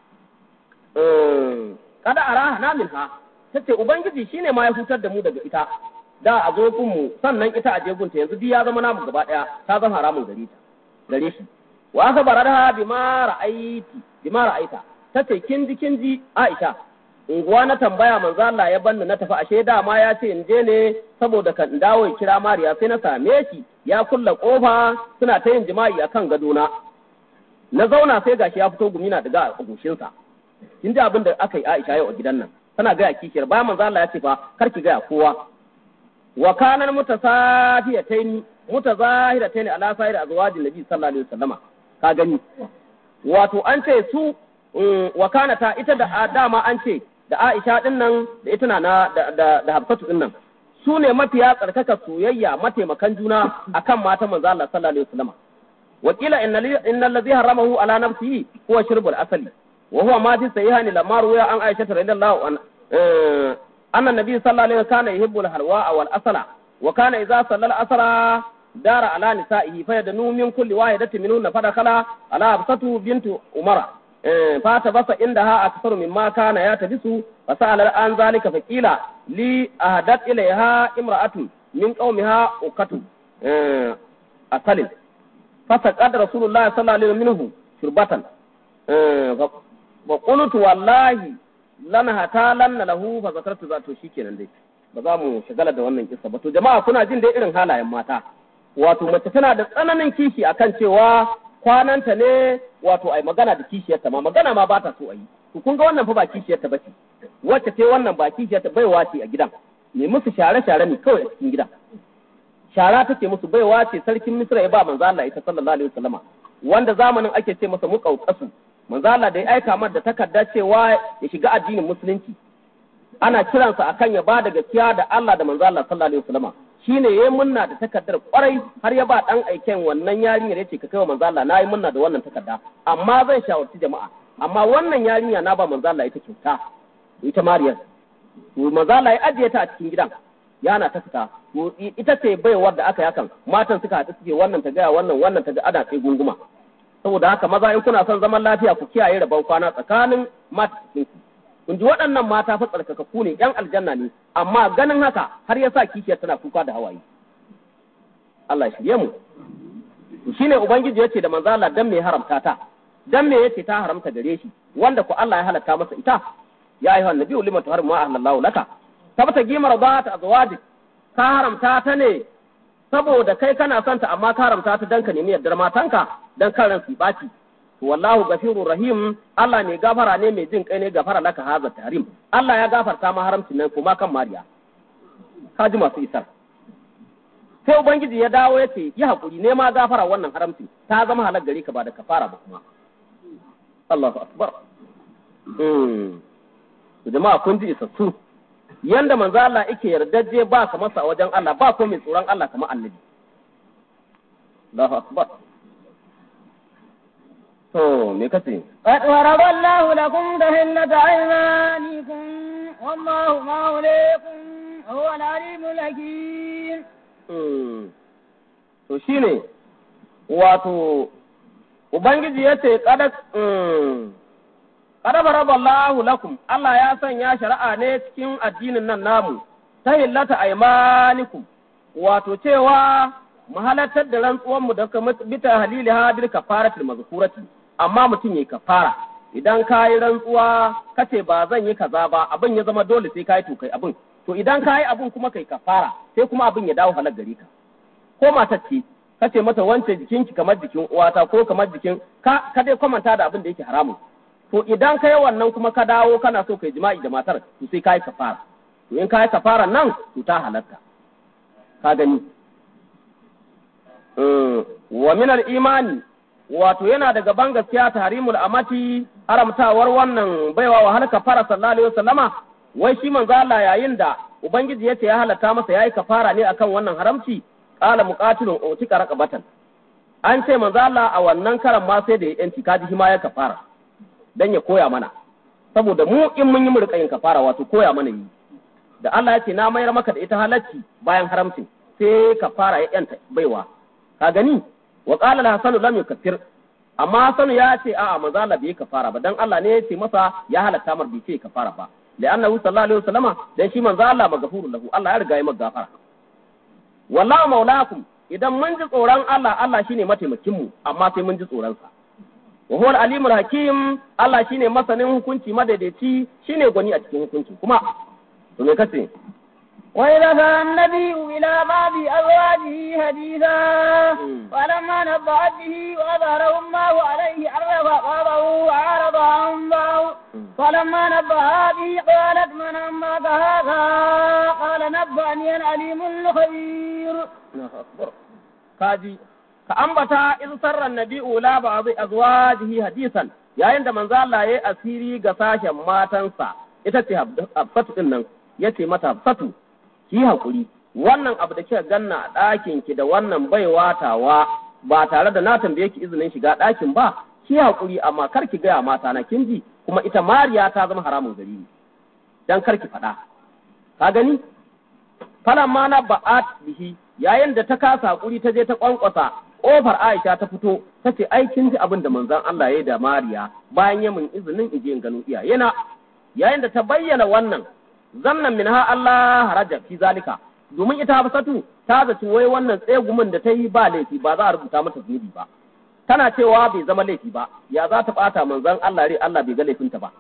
kada araha na minha tace ubangiji shine ma ya hutar da mu daga ita da a zo mu sannan ita a jegunta yanzu duk ya zama namu gaba daya ta zama haramun gare ta gare shi wa aka bararha bima ra'aiti bima ra'aita tace kin ji kin ji Aisha unguwa na tambaya manzo Allah ya banni na tafi ashe dama ya ce in je ne saboda kan dawo ya kira Mariya sai na same shi ya kulla kofa suna ta yin jima'i akan gadona na zauna sai gashi ya fito gumi na daga a goshinsa kin ji abin da aka yi Aisha yau a gidan nan tana gaya kishiyar bayan manzo Allah ya ce fa kar ki gaya kowa wa kanan mutasafiyatayn mutazahiratayn ala sa'ir azwajin nabi sallallahu alaihi wasallama ka gani wato an ce su wa kanata ita da dama an ce da Aisha din nan da ita na da da, da Hafsatu din nan su ne mafiya tsarkaka soyayya mataimakan juna akan matan manzo Allah sallallahu alaihi wasallama wakila innal ladhi haramahu ala nafsihi huwa shirbul asali wa huwa ma fi sahihan lamma ruya an Aisha radhiyallahu anha أن النبي صلى الله عليه وسلم كان يحب الحلواء والأصل وكان إذا صلى الأصل دار على نسائه فيدنو من كل واحدة منهن فدخل على أبسة بنت عمر فاتبس عندها أكثر مما كان يتبس فسأل عن ذلك فقيل لي أهدت إليها امرأة من قومها أكت أصل فسقد رسول الله صلى الله عليه وسلم منه شربة فقلت والله lana hata lanna lahu fa zakartu za to shikenan dai ba za mu shagala da wannan kissa ba to jama'a kuna jin dai irin halayen mata wato mace tana da tsananin kishi akan cewa kwananta ne wato ai magana da kishiyarta ma magana ma ba ta so ayi to kun ga wannan fa ba kishiyarta bace wacce ce wannan ba kishiyarta baiwa ce a gidan ne musu share share ne kawai a cikin gidan shara take musu baiwa ce sarkin Misra ya ba manzo Allah ita sallallahu alaihi wasallama wanda zamanin ake ce masa muqauqasu manzo Allah da ya aika mar da takarda cewa ya shiga addinin musulunci ana kiransa akan ya bada gaskiya da Allah da manzo Allah sallallahu alaihi wasallam shine yayi munna da takardar kwarai har ya ba dan aiken wannan yarinyar yace ka kaiwa manzo Allah nayi munna da wannan takarda amma zan shawarci jama'a amma wannan yarinya na ba manzo Allah ita kyauta ita Mariyar to manzo Allah ya ajiye ta a cikin gidan yana ta fita to ita ce baiwar da aka yi hakan matan suka haɗu suke wannan ta gaya wannan wannan ta ga ana sai gunguma saboda haka maza in kuna son zaman lafiya ku kiyaye rabon kwana tsakanin mata ku kun ji waɗannan mata fa tsarkakakku ne yan aljanna ne amma ganin haka har yasa kishiyar tana kuka da hawaye Allah ya shirye mu to shine ubangiji yace da manzo Allah dan me haramta ta dan me yace ta haramta gare shi wanda ku Allah ya halatta masa ita ya ayyuha annabiyyu lima tuharrimu ma ahlallahu laka tabta gimar ba azwajik ka haramta ta ne saboda kai kana son ta amma ka haramta ta dan ka nemi yardar matanka dan kan ran su baci to wallahu gafirur rahim Allah ne gafara ne mai jin kai ne gafara laka haza tarim Allah ya gafarta ma haramcin nan kuma kan Mariya ka ji masu isar sai ubangiji ya dawo ya ce yi hakuri ne ma gafara wannan haramci ta zama halal gare ka ba da kafara ba kuma Allahu akbar mm jama'a kun ji isassu yanda manzo Allah yake yardajje ba ka masa a wajen Allah ba ko mai tsoron Allah kamar annabi Allahu akbar to me kace قد ضرب الله لكم تهلة أيمانكم والله موليكم هو العليم الحكيم to shine wato ubangiji ya ce kada kada baraballahu lakum Allah ya sanya shari'a ne cikin addinin nan namu ta hillata aymanikum wato cewa mu halartar da rantsuwan mu da kuma bita halili hadir kafaratul mazkurati amma mutum yayi kafara idan ka yi rantsuwa kace ba zan yi kaza ba abin ya zama dole sai ka yi to kai abin to idan ka yi abin kuma kai kafara sai kuma abin ya dawo halar gare ka ko matar ce kace mata wance jikinki kamar jikin uwata ko kamar jikin ka ka dai kwamanta da abin da yake haramun to idan ka yi wannan kuma ka dawo kana so kai jima'i da matar to sai ka yi kafara to in ka yi kafara nan to ta halatta ka gani wa min imani wato yana daga ban gaskiya tahrimul amati haramtawar wannan baiwa wa halka fara sallallahu alaihi wasallama wai shi manzo Allah yayin da ubangiji yace ya halatta masa yayi kafara ne akan wannan haramci qala muqatilun utika raqabatan an ce manzo Allah a wannan karan ma sai da ya yanci kaji shi ma ya kafara dan ya koya mana saboda mu in mun yi mu rika yin kafara wato koya mana yi da Allah ya ce na mayar maka da ita halacci bayan haramcin sai kafara ya yanta baiwa ka gani wa qala al-hasanu lam yukaffir amma hasanu ya ce a'a manzo Allah bai kafara ba dan Allah ne ya ce masa ya halatta mar bai ce kafara ba لأنه صلى الله عليه وسلم dan shi manzo Allah magafurun lahu Allah ya riga ya maka gafara wallahu maulakum idan mun ji tsoron Allah Allah shine mataimakin mu amma sai mun ji tsoron sa wa huwa alimul hakim Allah shine masanin hukunci madaidaici shine gwani a cikin hukunci kuma to me kace وإذا كان النبي إلى بعض أزواجه حديثا فلما نبأت به وأظهره الله عليه عرف قضه وعرض عن بعض فلما نبأها به قالت من أمك هذا قال نبأني العليم الخبير kaji ka ambata in sarran nabi'u la ba'd azwajihi hadisan yayin da manzo Allah yayi asiri ga sashen matansa ita ce Hafsatu din nan yace mata Hafsatu ki hakuri wannan abu da kika ganna a ɗakin ki da wannan baiwa tawa ba tare da na tambaye ki izinin shiga ɗakin ba ki hakuri amma kar ki gaya mata na kin ji kuma ita Mariya ta zama haramun gari ne dan kar ki faɗa ka gani falan ma na ba'at bihi yayin da ta kasa hakuri ta je ta kwankwasa kofar Aisha ta fito ta ce ai kin ji abin da manzon Allah ya yi da Mariya bayan ya min izinin in je in gano iyayena yayin da ta bayyana wannan zannan min ha Allah haraja fi zalika domin ita Hafsatu ta zaci wai wannan tsegumin da ta yi ba laifi ba za a rubuta mata zunubi ba tana cewa bai zama laifi ba ya za ta bata manzon Allah rai Allah bai ga laifinta ba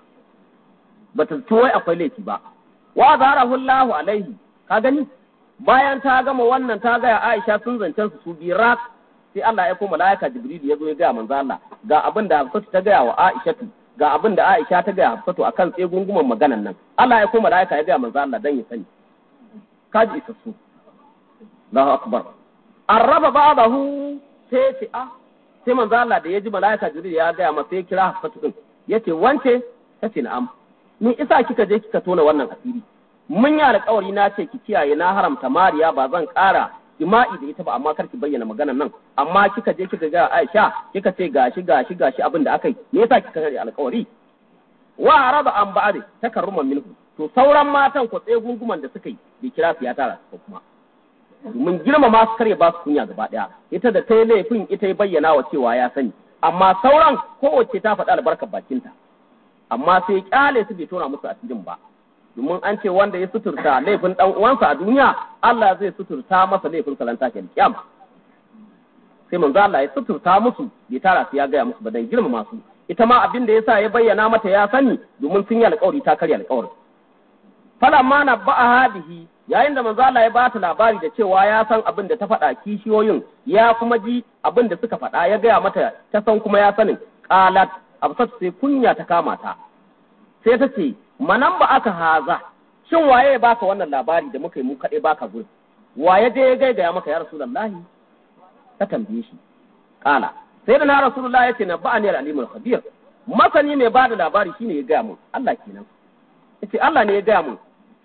bata ci wai akwai laifi ba wa zarahu Allahu alaihi ka gani bayan ta gama wannan ta gaya Aisha sun zancen su su birak sai Allah ya koma malaika Jibril ya zo ya gaya manzo Allah ga abin da Hafsatu ta gaya wa Aishatu ga abin da Aisha ta gaya Hafsatu akan tsegunguman maganan nan Allah ya koma malaika ya gaya manzo Allah dan ya sani kaji isa su Allahu akbar arraba ba'dahu sai ce a sai manzo Allah da ya ji malaika Jibril ya gaya masa ya kira Hafsatu din yace wance tace na'am ni isa kika je kika tona wannan asiri mun yi alƙawari na ce ki kiyaye na haramta mariya ba zan ƙara jima'i da ita ba amma kar ki bayyana maganar nan amma kika je kika ga Aisha kika ce gashi gashi gashi abin da aka yi me yasa kika kare alƙawari wa araba an ba'ade takarruman minhu to sauran matan ko tsaye gunguman da suka yi bai kira su ya tara su kuma mun girmama su kare ba su kunya gaba daya ita da ta yi laifin ita ya bayyana wa cewa ya sani amma sauran kowace ta faɗi albarkar bakinta amma sai kyale su bai tona musu asirin ba domin an ce wanda ya suturta laifin dan uwansa a duniya Allah zai suturta masa laifin salanta ke kiyama sai manzo Allah ya suturta musu bai tara su ya gaya musu ba dan girmama su ita ma abin da yasa ya bayyana mata ya sani domin sun yi alƙawari ta karya alƙawarin falamma na ba'a bihi yayin da manzo Allah ya ba ta labari da cewa ya san abin da ta faɗa kishiyoyin ya kuma ji abin da suka faɗa ya gaya mata ta san kuma ya sanin qalat absat sai kunya ta kama ta sai ta ce manan ba aka haza shin waye ya baka wannan labari da muka yi mu kaɗai baka gurin waye je ya gaigaya maka ya rasulullahi ta tambaye shi kala sai da na rasulullahi yace na ba'ani al-alimul khabir masani mai bada labari shine ya gaya mun Allah kenan yace Allah ne ya gaya mun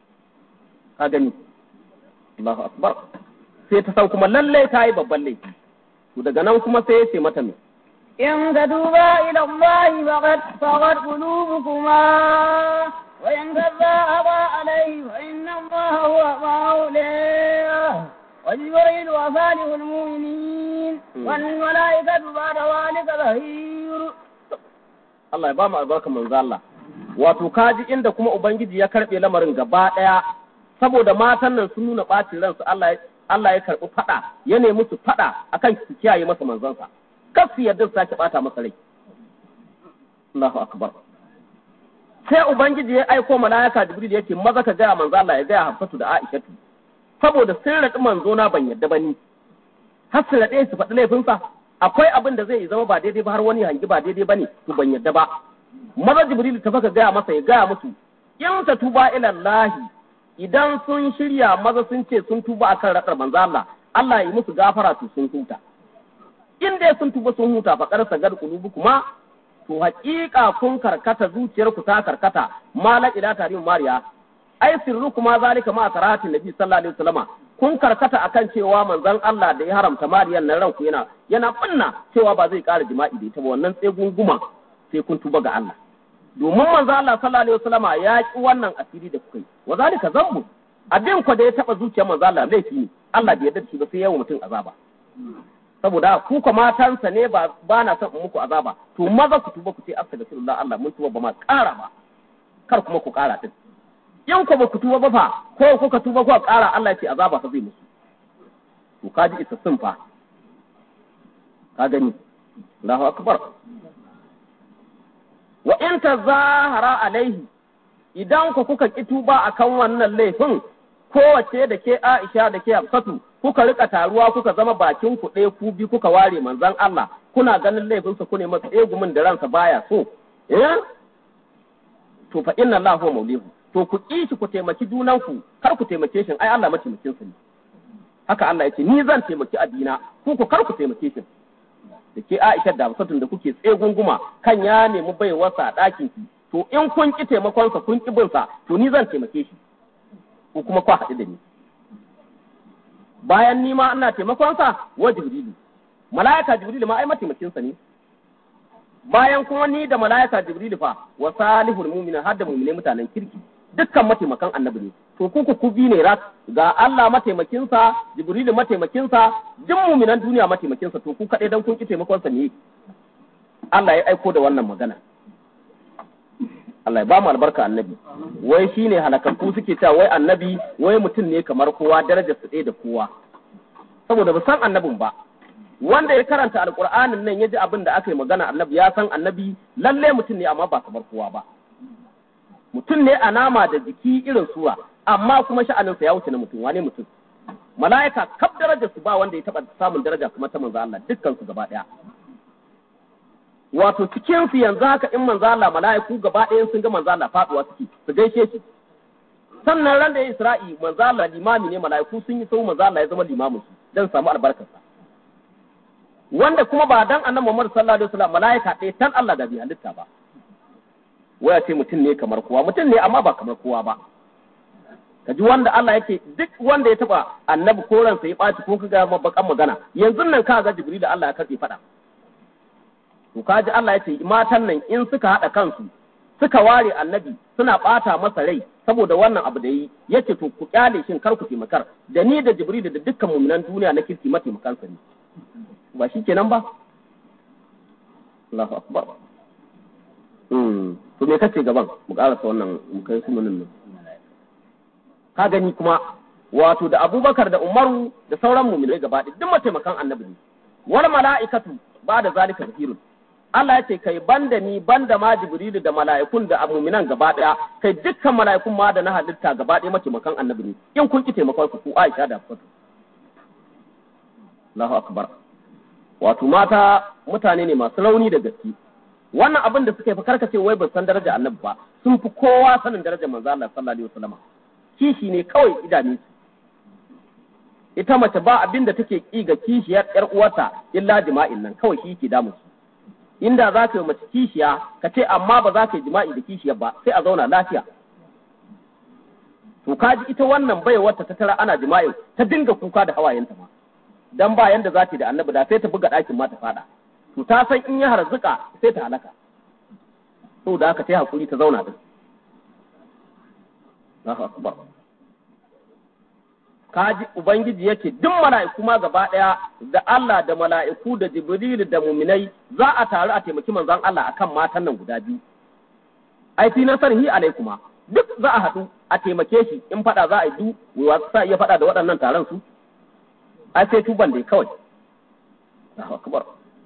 ka gani Allahu akbar sai ta san kuma lalle ta yi babban laifi to daga nan kuma sai ya ce mata me إن تتوبا إلى الله فقد فقد قلوبكما وإن كذابا عليه فإن الله هو مولاه وجبريل وصالح المؤمنين والملائكة بعد ذلك ظهير Allah ya ba mu albarkar manzo Allah wato kaji inda kuma ubangiji ya karbe lamarin gaba daya saboda matan nan sun nuna bacin ransu Allah Allah ya karbi fada ya nemi su fada akan su kiyaye masa manzonsa kar su yarda su sake bata masa rai Allahu akbar sai ubangiji ya aiko malaika jibril yake maza ka gaya manzo Allah ya gaya Hafsatu da Aishatu saboda sun raɗi manzo na ban yarda bani har su raɗe su faɗi laifinsa akwai abin da zai zama ba daidai ba har wani hangi ba daidai bane to ban yarda ba maza jibril ta faka gaya masa ya gaya musu in ta tuba ila Allah idan sun shirya maza sun ce sun tuba akan raɗar manzo Allah Allah ya yi musu gafara to sun huta in dai sun tuba sun huta fa karsa gar kuma to haƙiƙa kun karkata zuciyarku ta karkata mala ila tarin mariya ai sirru kuma zalika ma saratin nabi sallallahu alaihi wasallama kun karkata akan cewa manzon Allah da ya haramta mariyan nan ranku yana yana binna cewa ba zai ƙara jima'i da ita ba wannan sai gunguma sai kun tuba ga Allah domin manzo Allah sallallahu alaihi wasallama ya ki wannan asiri da kuka yi wa zalika zambu abin ku da ya taba zuciyar manzo Allah laifi ne Allah bai yarda da shi ba sai yawa mutum azaba saboda ku ko matansa ne ba ba na son in muku azaba to maza ku tuba ku ce astaghfirullah Allah mun tuba ba ma ƙara ba kar kuma ku ƙara din in ku ba ku tuba ba fa ko kuka tuba ku ƙara Allah ya ce azaba fa zai musu to kaji isassun fa ka gani Allahu akbar wa in tazahara alaihi idan ku kuka ki tuba akan wannan laifin kowace da ke Aisha da ke Hafsatu kuka rika taruwa kuka zama bakin ku ɗaya ku bi kuka ware manzon Allah kuna ganin laifinsa ku ne masa egumin da ransa baya so eh to fa inna Allah huwa maulihu to ku ki shi ku taimaki junanku kar ku taimake shi ai Allah mataimakin sa ne haka Allah ya ce ni zan taimaki addina ku ku kar ku taimake shi da ke Aisha da Hafsatun da kuke tsegunguma kan ya nemi baiwarsa a ɗakin ki to in kun ki taimakonsa kun ki bin sa to ni zan taimake shi ko kuma kwa haɗu da ni bayan ni ma ina taimakonsa wa Jibrilu mala'ika Jibrilu ma ai mataimakinsa ne bayan kuma ni da mala'ika Jibrilu fa wa salihul mu'minin har da mu'mine mutanen kirki dukkan mataimakan annabi ne to ku ku bi ne rak ga Allah mataimakinsa Jibrilu mataimakinsa duk mu'minan duniya mataimakinsa to ku kaɗai dan kun ki taimakonsa ne Allah ya aiko da wannan magana Allah ya ba mu albarka annabi wai shine halakakku suke cewa wai annabi wai mutum ne kamar kowa darajar su ɗaya da kowa saboda ba san annabin ba wanda ya karanta alqur'anin nan ya ji abin da aka yi magana annabi ya san annabi lalle mutum ne amma ba kamar kowa ba mutum ne a nama da jiki irin sura amma kuma sha'aninsa ya wuce na mutum wane mutum mala'ika kaf darajar su ba wanda ya taba samun daraja kuma ta manzo Allah dukkan su gaba daya wato cikin su yanzu haka in manzo Allah mala'iku gaba ɗayan sun ga manzo Allah faduwa suke su gaishe shi sannan ran da ya Isra'i manzo Allah limami ne mala'iku sun yi sau manzo Allah ya zama limamin su dan samu albarkarsa wanda kuma ba dan annabi Muhammad sallallahu alaihi wasallam mala'ika ɗaya tan Allah da bi halitta ba waya ce mutum ne kamar kowa mutum ne amma ba kamar kowa ba ka ji wanda Allah yake duk wanda ya taba annabi ko ransa ya ɓaci ko kaga bakan magana yanzu nan ka ga Jibril da Allah ya karɓe faɗa to ka ji Allah ya ce matan nan in suka haɗa kansu suka ware annabi suna ɓata masa rai saboda wannan abu da yi yace to ku kyale shin kar ku taimakar da ni da Jibril da dukkan mu'minan duniya na kirki mataimakansa ne ba shi kenan ba Allahu akbar to me kace gaban mu karasa wannan mu kai su nan ka gani kuma wato da Abubakar da Umaru da sauran mu'minai gaba ɗaya duk mataimakan annabi ne wal mala'ikatu ba da zalika zahirun Allah ya ce kai banda ni banda ma Jibrilu da mala'ikun da mu'minan gaba ɗaya kai dukkan mala'ikun ma da na halitta gaba ɗaya mataimakan annabi ne in kun ki taimakon ku ku Aisha da Hafsatu Allahu akbar wato mata mutane ne masu rauni da gaske wannan abin da suka yi fa karkace wai ban san daraja annabi ba sun fi kowa sanin darajar manzo Allah sallallahu alaihi wasallam kishi ne kawai idanu su ita mace ba abin da take ki ga kishiyar yar uwarta illa jima'in nan kawai shi yake damu su inda za ka yi mace kishiya ka ce amma ba za ka yi jima'i da kishiyar ba sai a zauna lafiya to kaji ita wannan baiwarta ta tara ana jima'i ta dinga kuka da hawayenta ma dan ba yanda za ta da annabi da sai ta buga ɗakin ma ta fada to ta san in ya harzuka sai ta halaka to da aka ta hakuri ta zauna din Allahu akbar kaji ubangiji yake duk mala'iku ma gaba daya da Allah da mala'iku da Jibril da muminai za a taru a taimaki manzon Allah akan matan nan guda biyu ai fi nasarhi alaikuma duk za a haɗu a taimake shi in fada za a yi du wa sa iya fada da waɗannan taron su ai sai tuban dai kawai Allahu akbar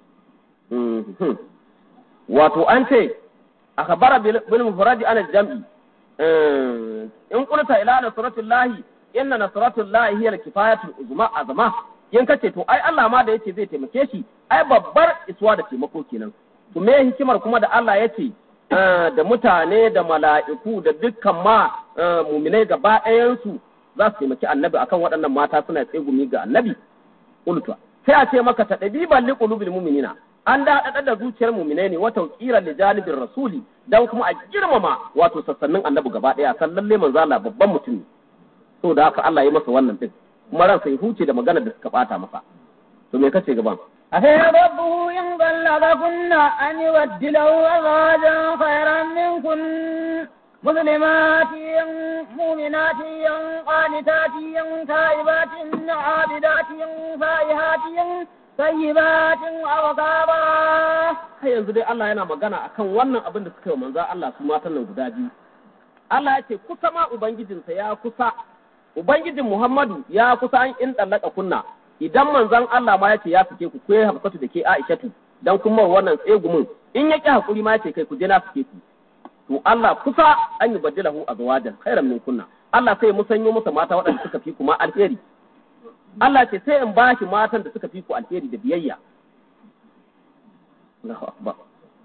wato an ce akhbara bil mufrad an al-jam'i in qulta ila nasratullahi inna nasratullahi hiya al-kifayatul uzma azma in kace to ai Allah ma da yace zai taimake shi ai babbar iswa da taimako kenan to me hikimar kuma da Allah yace da mutane da mala'iku da dukkan ma muminai gaba ɗayansu za su taimaki annabi akan waɗannan mata suna tsegumi ga annabi ulta sai a ce maka ta ɗabiban liqulubil mu'minina an da da zuciyar muminai ne wata kira li janibin rasuli dan kuma a girmama wato sassannin annabi gaba ɗaya san lalle manzo Allah babban mutum ne to da haka Allah ya masa wannan din kuma ransa ya huce da magana da suka bata masa to me kace gaban عسى ربه إن طلقكن أن يبدله أزواجا خيرا منكن مسلمات مؤمنات قانتات تائبات عابدات فائحات طيبات وأبكارا har yanzu dai Allah yana magana akan wannan abin da suka yi manzo Allah su matan nan guda biyu Allah ya ce kusa ma ubangijinsa ya kusa ubangijin Muhammadu ya kusa an in dallaka kunna idan manzon Allah ma ya ce ya fike ku ko ya hafsatu da ke Aishatu dan kuma wannan tsegumin in ya ki hakuri ma ya ce kai ku je na fike ku to Allah kusa an yi badilahu azwajan khairan min kunna Allah sai musanyo masa mata waɗanda suka fi kuma alheri Allah ce sai in ba shi matan da suka fi ku alheri da biyayya Allahu akbar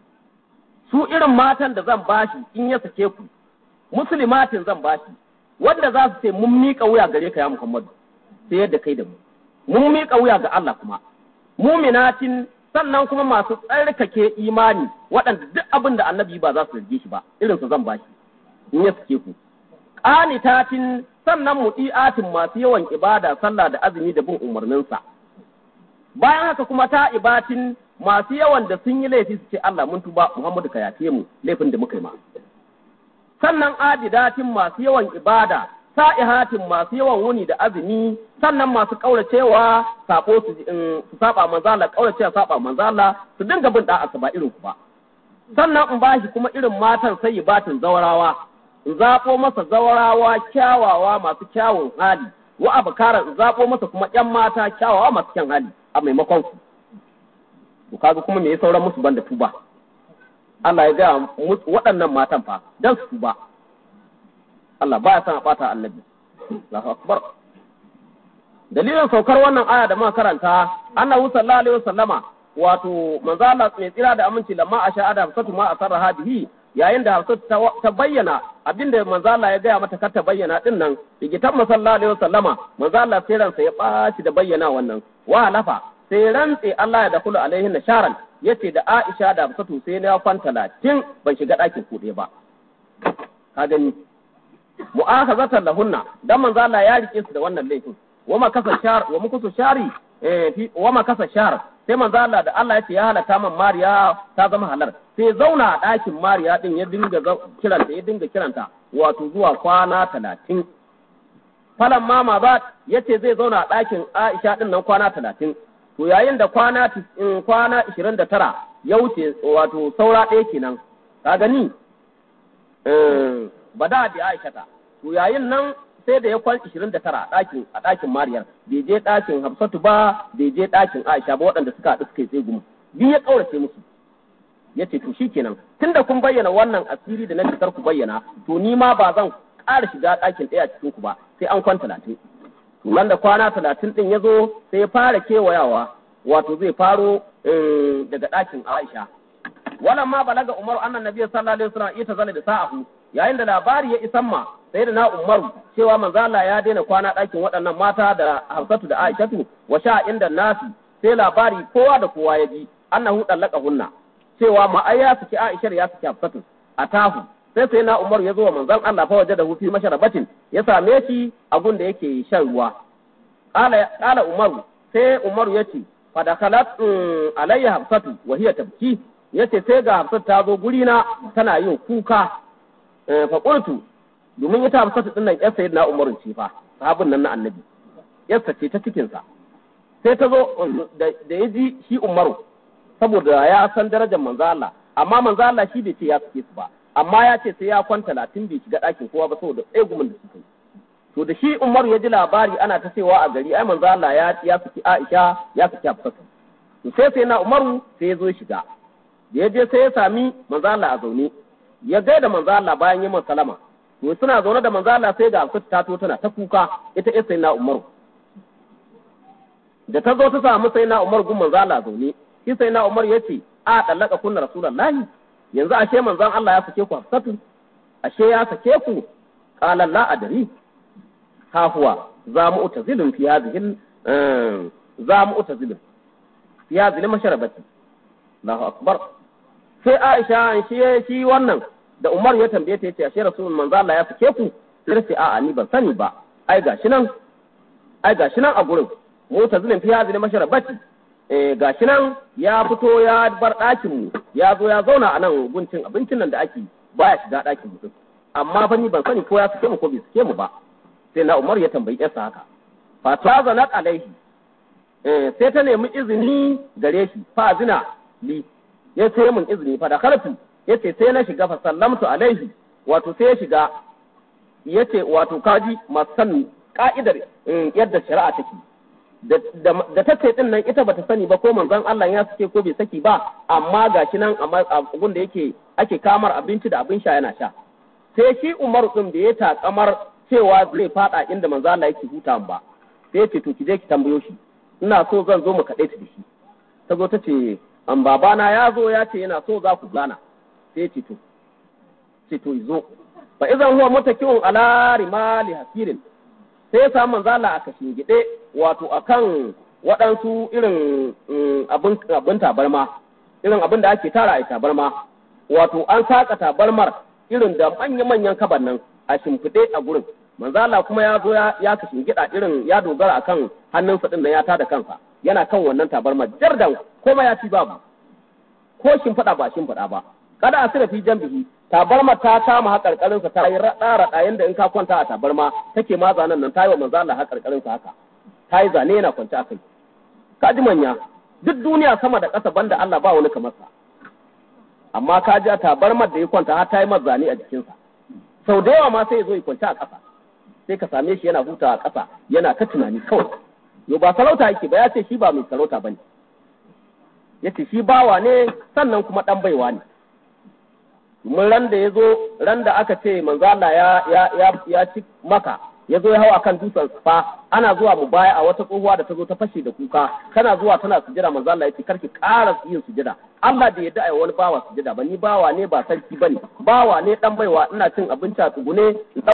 su irin matan da zan bashi in ya sake ku muslimatin zan bashi wanda za su ce mun miƙa wuya gare ka ya Muhammadu sai yadda kai da mu mun miƙa wuya ga Allah kuma muminatin sannan kuma masu tsarkake imani waɗanda duk abin da annabi ba za su rage shi ba irin su zan bashi in ya sake ku qanitatin sannan muti'atin masu yawan ibada sallah da azumi da bin umarninsa bayan haka kuma ta ibatin masu yawan da sun yi laifi su ce Allah mun tuba Muhammadu ka yafe mu laifin da muka yi ma sannan abidatin masu yawan ibada sa'ihatin masu yawan wuni da azumi sannan masu kauracewa sabo su su saba manzala kauracewa saba manzala su dinga bin da'a ba irin ku ba sannan in bashi kuma irin matan sai batin zawarawa in zaɓo masa zawarawa kyawawa masu kyawun hali wa abukara in zaɓo masa kuma ƴan mata kyawawa masu kyan hali a maimakon su to kaga kuma me ya sauran musu banda tuba Allah ya gaya waɗannan matan fa dan su tuba Allah baya son a ɓata annabi Allahu akbar dalilin saukar wannan aya da muka karanta annabi sallallahu alaihi wasallama wato manzo Allah mai tsira da aminci lamma a sha'ada hafsatu ma asarraha bihi yayin da hafsatu ta bayyana abinda manzo Allah ya gaya mata kar ta bayyana din nan digitan sallallahu alaihi wasallama manzo Allah sai ransa ya ɓaci da bayyana wannan wa halafa sai rantse Allah ya dakulu alaihin nasharan yace da Aisha da Hafsatu sai na kwan talatin ban shiga ɗakin kuɗe ba ka gani mu'akhazatan lahunna dan manzo Allah ya rike su da wannan laifin wa ma kasa shar wa mukusu shari eh fi wa ma kasa shar sai manzo Allah da Allah yace ya halata man Mariya ta zama halar sai zauna a ɗakin Mariya din ya dinga kiranta ya dinga kiranta wato zuwa kwana talatin falan mama ba yace zai zauna a ɗakin Aisha din nan kwana talatin to yayin da kwana kwana ishirin da tara ya wuce wato saura ɗaya kenan ka gani ba da bi Aisha ta to yayin nan sai da ya kwan ishirin da tara a ɗakin a ɗakin Mariyar bai je ɗakin Hafsatu ba bai je ɗakin Aisha ba waɗanda suka haɗu suka yi tsegumu biyu ya ƙaurace musu ya ce to shikenan tunda kun bayyana wannan asiri da na fitar ku bayyana to ni ma ba zan ƙara shiga ɗakin ɗaya cikin ku ba sai an kwan talatin nan da kwana talatin ɗin ya zo sai ya fara kewayawa wato zai faro daga ɗakin Aisha. Wannan ma balaga Umar annan Nabi sallallahu alaihi wasallam ita zana da sa'ahu yayin da labari ya isan ma sai da na Umaru cewa manzo Allah ya daina kwana ɗakin waɗannan mata da Hafsatu da Aishatu wa sha inda nasi sai labari kowa da kowa ya ji annahu dallaka hunna cewa ma ai ya saki Aisha ya saki Hafsatu atahu sai sai na Umaru ya zo wa manzon Allah fa waje da hufi masharabatin ya same shi a gun da yake shan ruwa qala Umaru sai Umaru ya ce fadakalat alayya hafsatu wa hiya tabki yace sai ga hafsatu ta zo guri na tana yin kuka fa qultu domin ita hafsatu din nan yar sayyidina umaru ce fa sahabin nan na annabi yarsa ce ta cikin sa sai ta zo da ya ji shi umaru saboda ya san darajar manzo Allah amma manzo Allah shi bai ce ya sake su ba amma ya ce sai ya kwanta talatin bai shiga ɗakin kowa ba saboda tsegumin da suka yi to da shi Umaru ya ji labari ana ta cewa a gari ai manzo Allah ya ya saki Aisha ya saki Hafsatu to sai sai na Umaru sai ya zo shiga da ya je sai ya sami manzo Allah a zaune ya gaida manzo Allah bayan yin salama to suna zaune da manzo Allah sai ga Hafsatu ta to tana ta kuka ita ita sai na Umaru da ta zo ta samu sai na Umar gun manzo Allah zaune shi sai na Umar yace a dallaka kunna rasulullahi yanzu ashe manzon Allah ya sake ku Hafsatu ashe ya sake ku qala la adri ha huwa za mu utazilin fi hadhihi za mu utazilin fi hadhihi masharabati Allahu akbar sai Aisha shi shi wannan da Umar ya tambaye ta yace ashe rasulun manzo Allah ya sake ku sai sai a'a ni ban sani ba ai gashi nan ai gashi nan a gurin mutazilin fi hadhihi masharabati eh gashi nan ya fito ya bar ɗakin mu ya zo ya zauna a nan guncin abincin nan da ake baya shiga ɗakin mutum amma fa ni ban sani ko ya suke mu ko bai suke mu ba sai na Umar ya tambayi yarsa haka fa tazanat alaihi eh sai ta nemi izini gare shi fa zina li ya ce mun izini fa da karfi yace sai na shiga fa sallamtu alaihi wato sai ya shiga yace wato kaji masan ka'idar yadda shari'a take da ta ce din nan ita bata sani ba ko manzon Allah ya sake ko bai saki ba amma gashi nan a gun da yake ake kamar abinci da abin sha yana sha sai shi Umar din da ya takamar cewa zai fada inda manzon Allah yake huta ba sai ya ce to ki je ki tambayo shi ina so zan zo mu kaɗai ta da shi ta zo ta ce an babana ya zo ya ce yana so za ku gana sai ya ce to ce to zo fa idan huwa mutakiun ala rimali hasirin sai ya samu manzala a kashin gide wato akan waɗansu irin abin abin tabarma irin abin da ake tara a tabarma wato an saka tabarmar irin da manya-manyan kaban nan a shimfiɗe a gurin manzala kuma ya zo ya kashin gida irin ya dogara akan hannunsa din da ya tada kansa yana kan wannan tabarmar jardan kuma ya ci babu ko shimfiɗa ba shimfiɗa ba kada a sira fi jambihi tabarma ta kama haƙarƙarinsa ta yi raɗa raɗa yanda in ka kwanta a tabarma take ma zanen nan ta yi wa manzo Allah haƙarƙarinsa haka ta yi zane yana kwance a kai ka ji manya duk duniya sama da ƙasa banda Allah ba wani kamar sa amma ka ji a tabarmar da ya kwanta har ta yi masa zane a jikinsa sau da yawa ma sai ya zo ya kwanta a ƙasa sai ka same shi yana hutawa a ƙasa yana ta tunani kawai yo ba sarauta yake ba ya ce shi ba mai sarauta bane ya ce shi bawa ne sannan kuma ɗan baiwa ne mun ran da ya zo ran da aka ce manzala ya ya ya ya ci maka ya zo ya hau akan dutsen fa ana zuwa mu baya a wata tsohuwa da ta zo ta fashe da kuka tana zuwa tana sujira manzala ya ce karki ƙara yin sujira Allah da yadda ai wani bawa sujida ba ni bawa ne ba sarki bane bawa ne dan baiwa ina cin abinci a tsugune